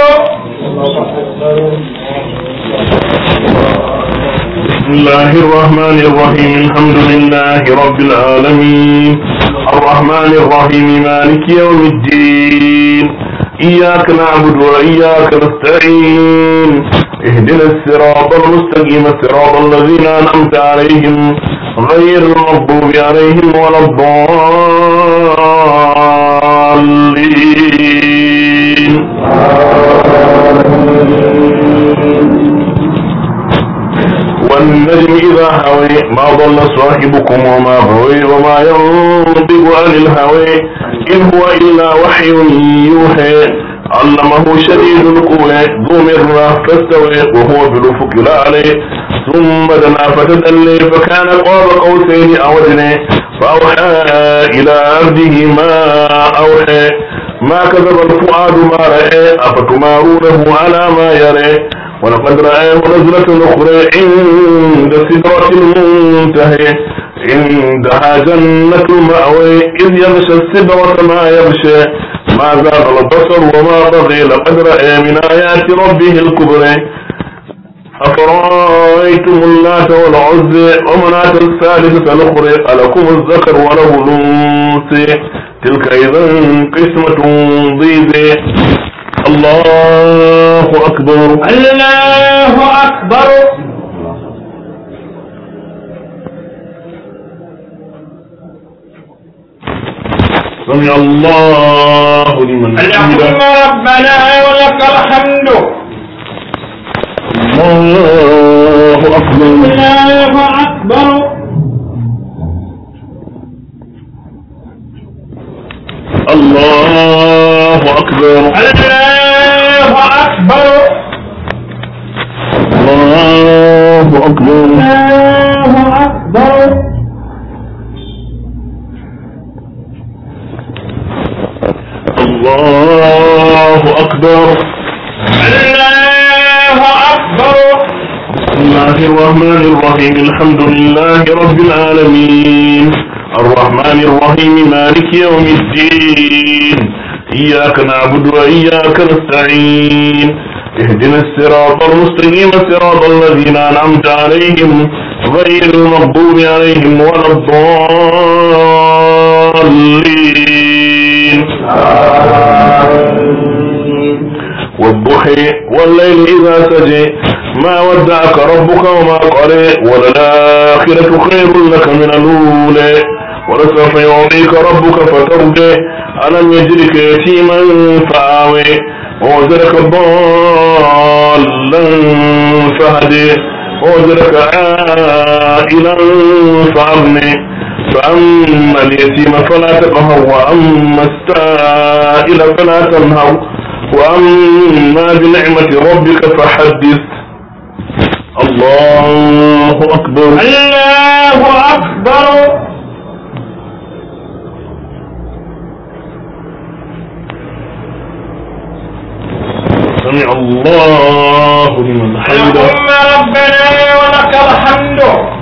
بسم الله الرحمن الرحيم الحمد لله رب العالمين الرحمن الرحيم مالك يوم الدين إياك نعبد وإياك نستعين اهدنا الصراط المستقيم صراط الذين أنعمت عليهم غير المغضوب عليهم ولا الضالين والنجم إذا هوي ما ضل صاحبكم وما غوي وما ينطق عن الهوي إن هو إلا وحي يوحي علمه شديد القوى ذو مرة فاستوى وهو بالأفق الأعلى ثم دنا فتدلي فكان قاب قوسين أو أدنى فأوحى إلى عبده ما أوحى ما كذب الفؤاد ما رأى أفتمارونه على ما يرى ولقد رآه نزلة أخرى عند سدرة المنتهى عندها جنة المأوى إذ يغشى السدرة ما يغشى ما زاغ البصر وما طغى لقد رأى من آيات ربه الكبرى أفرأيتم اللات والعزى ومناة الثالثة الأخرى ألكم الذكر وله الأنثى تلك إذا قسمة ضيزى الله أكبر الله أكبر سمع الله لمن اللهم حمده ربنا ولك الحمد الله أكبر الله أكبر الله أكبر الله أكبر الله أكبر الله أكبر الله أكبر الله أكبر بسم الله الرحمن الرحيم الحمد لله رب العالمين الرحمن الرحيم مالك يوم الدين إياك نعبد وإياك نستعين اهدنا الصراط المستقيم صراط الذين أنعمت عليهم غير المغضوب عليهم ولا الضالين والضحى والليل إذا سجى ما ودعك ربك وما قلى وللآخرة خير لك من الأولى ولسوف يعطيك ربك فترضى ألم يجدك يتيما فآوي ووجدك ضالا فهدي ووجدك عائلا فأغني فأما اليتيم فلا تقهر وأما السائل فلا تنهر وأما بنعمة ربك فحدث الله أكبر الله أكبر سمع الله لمن حمده اللهم ربنا ولك الحمد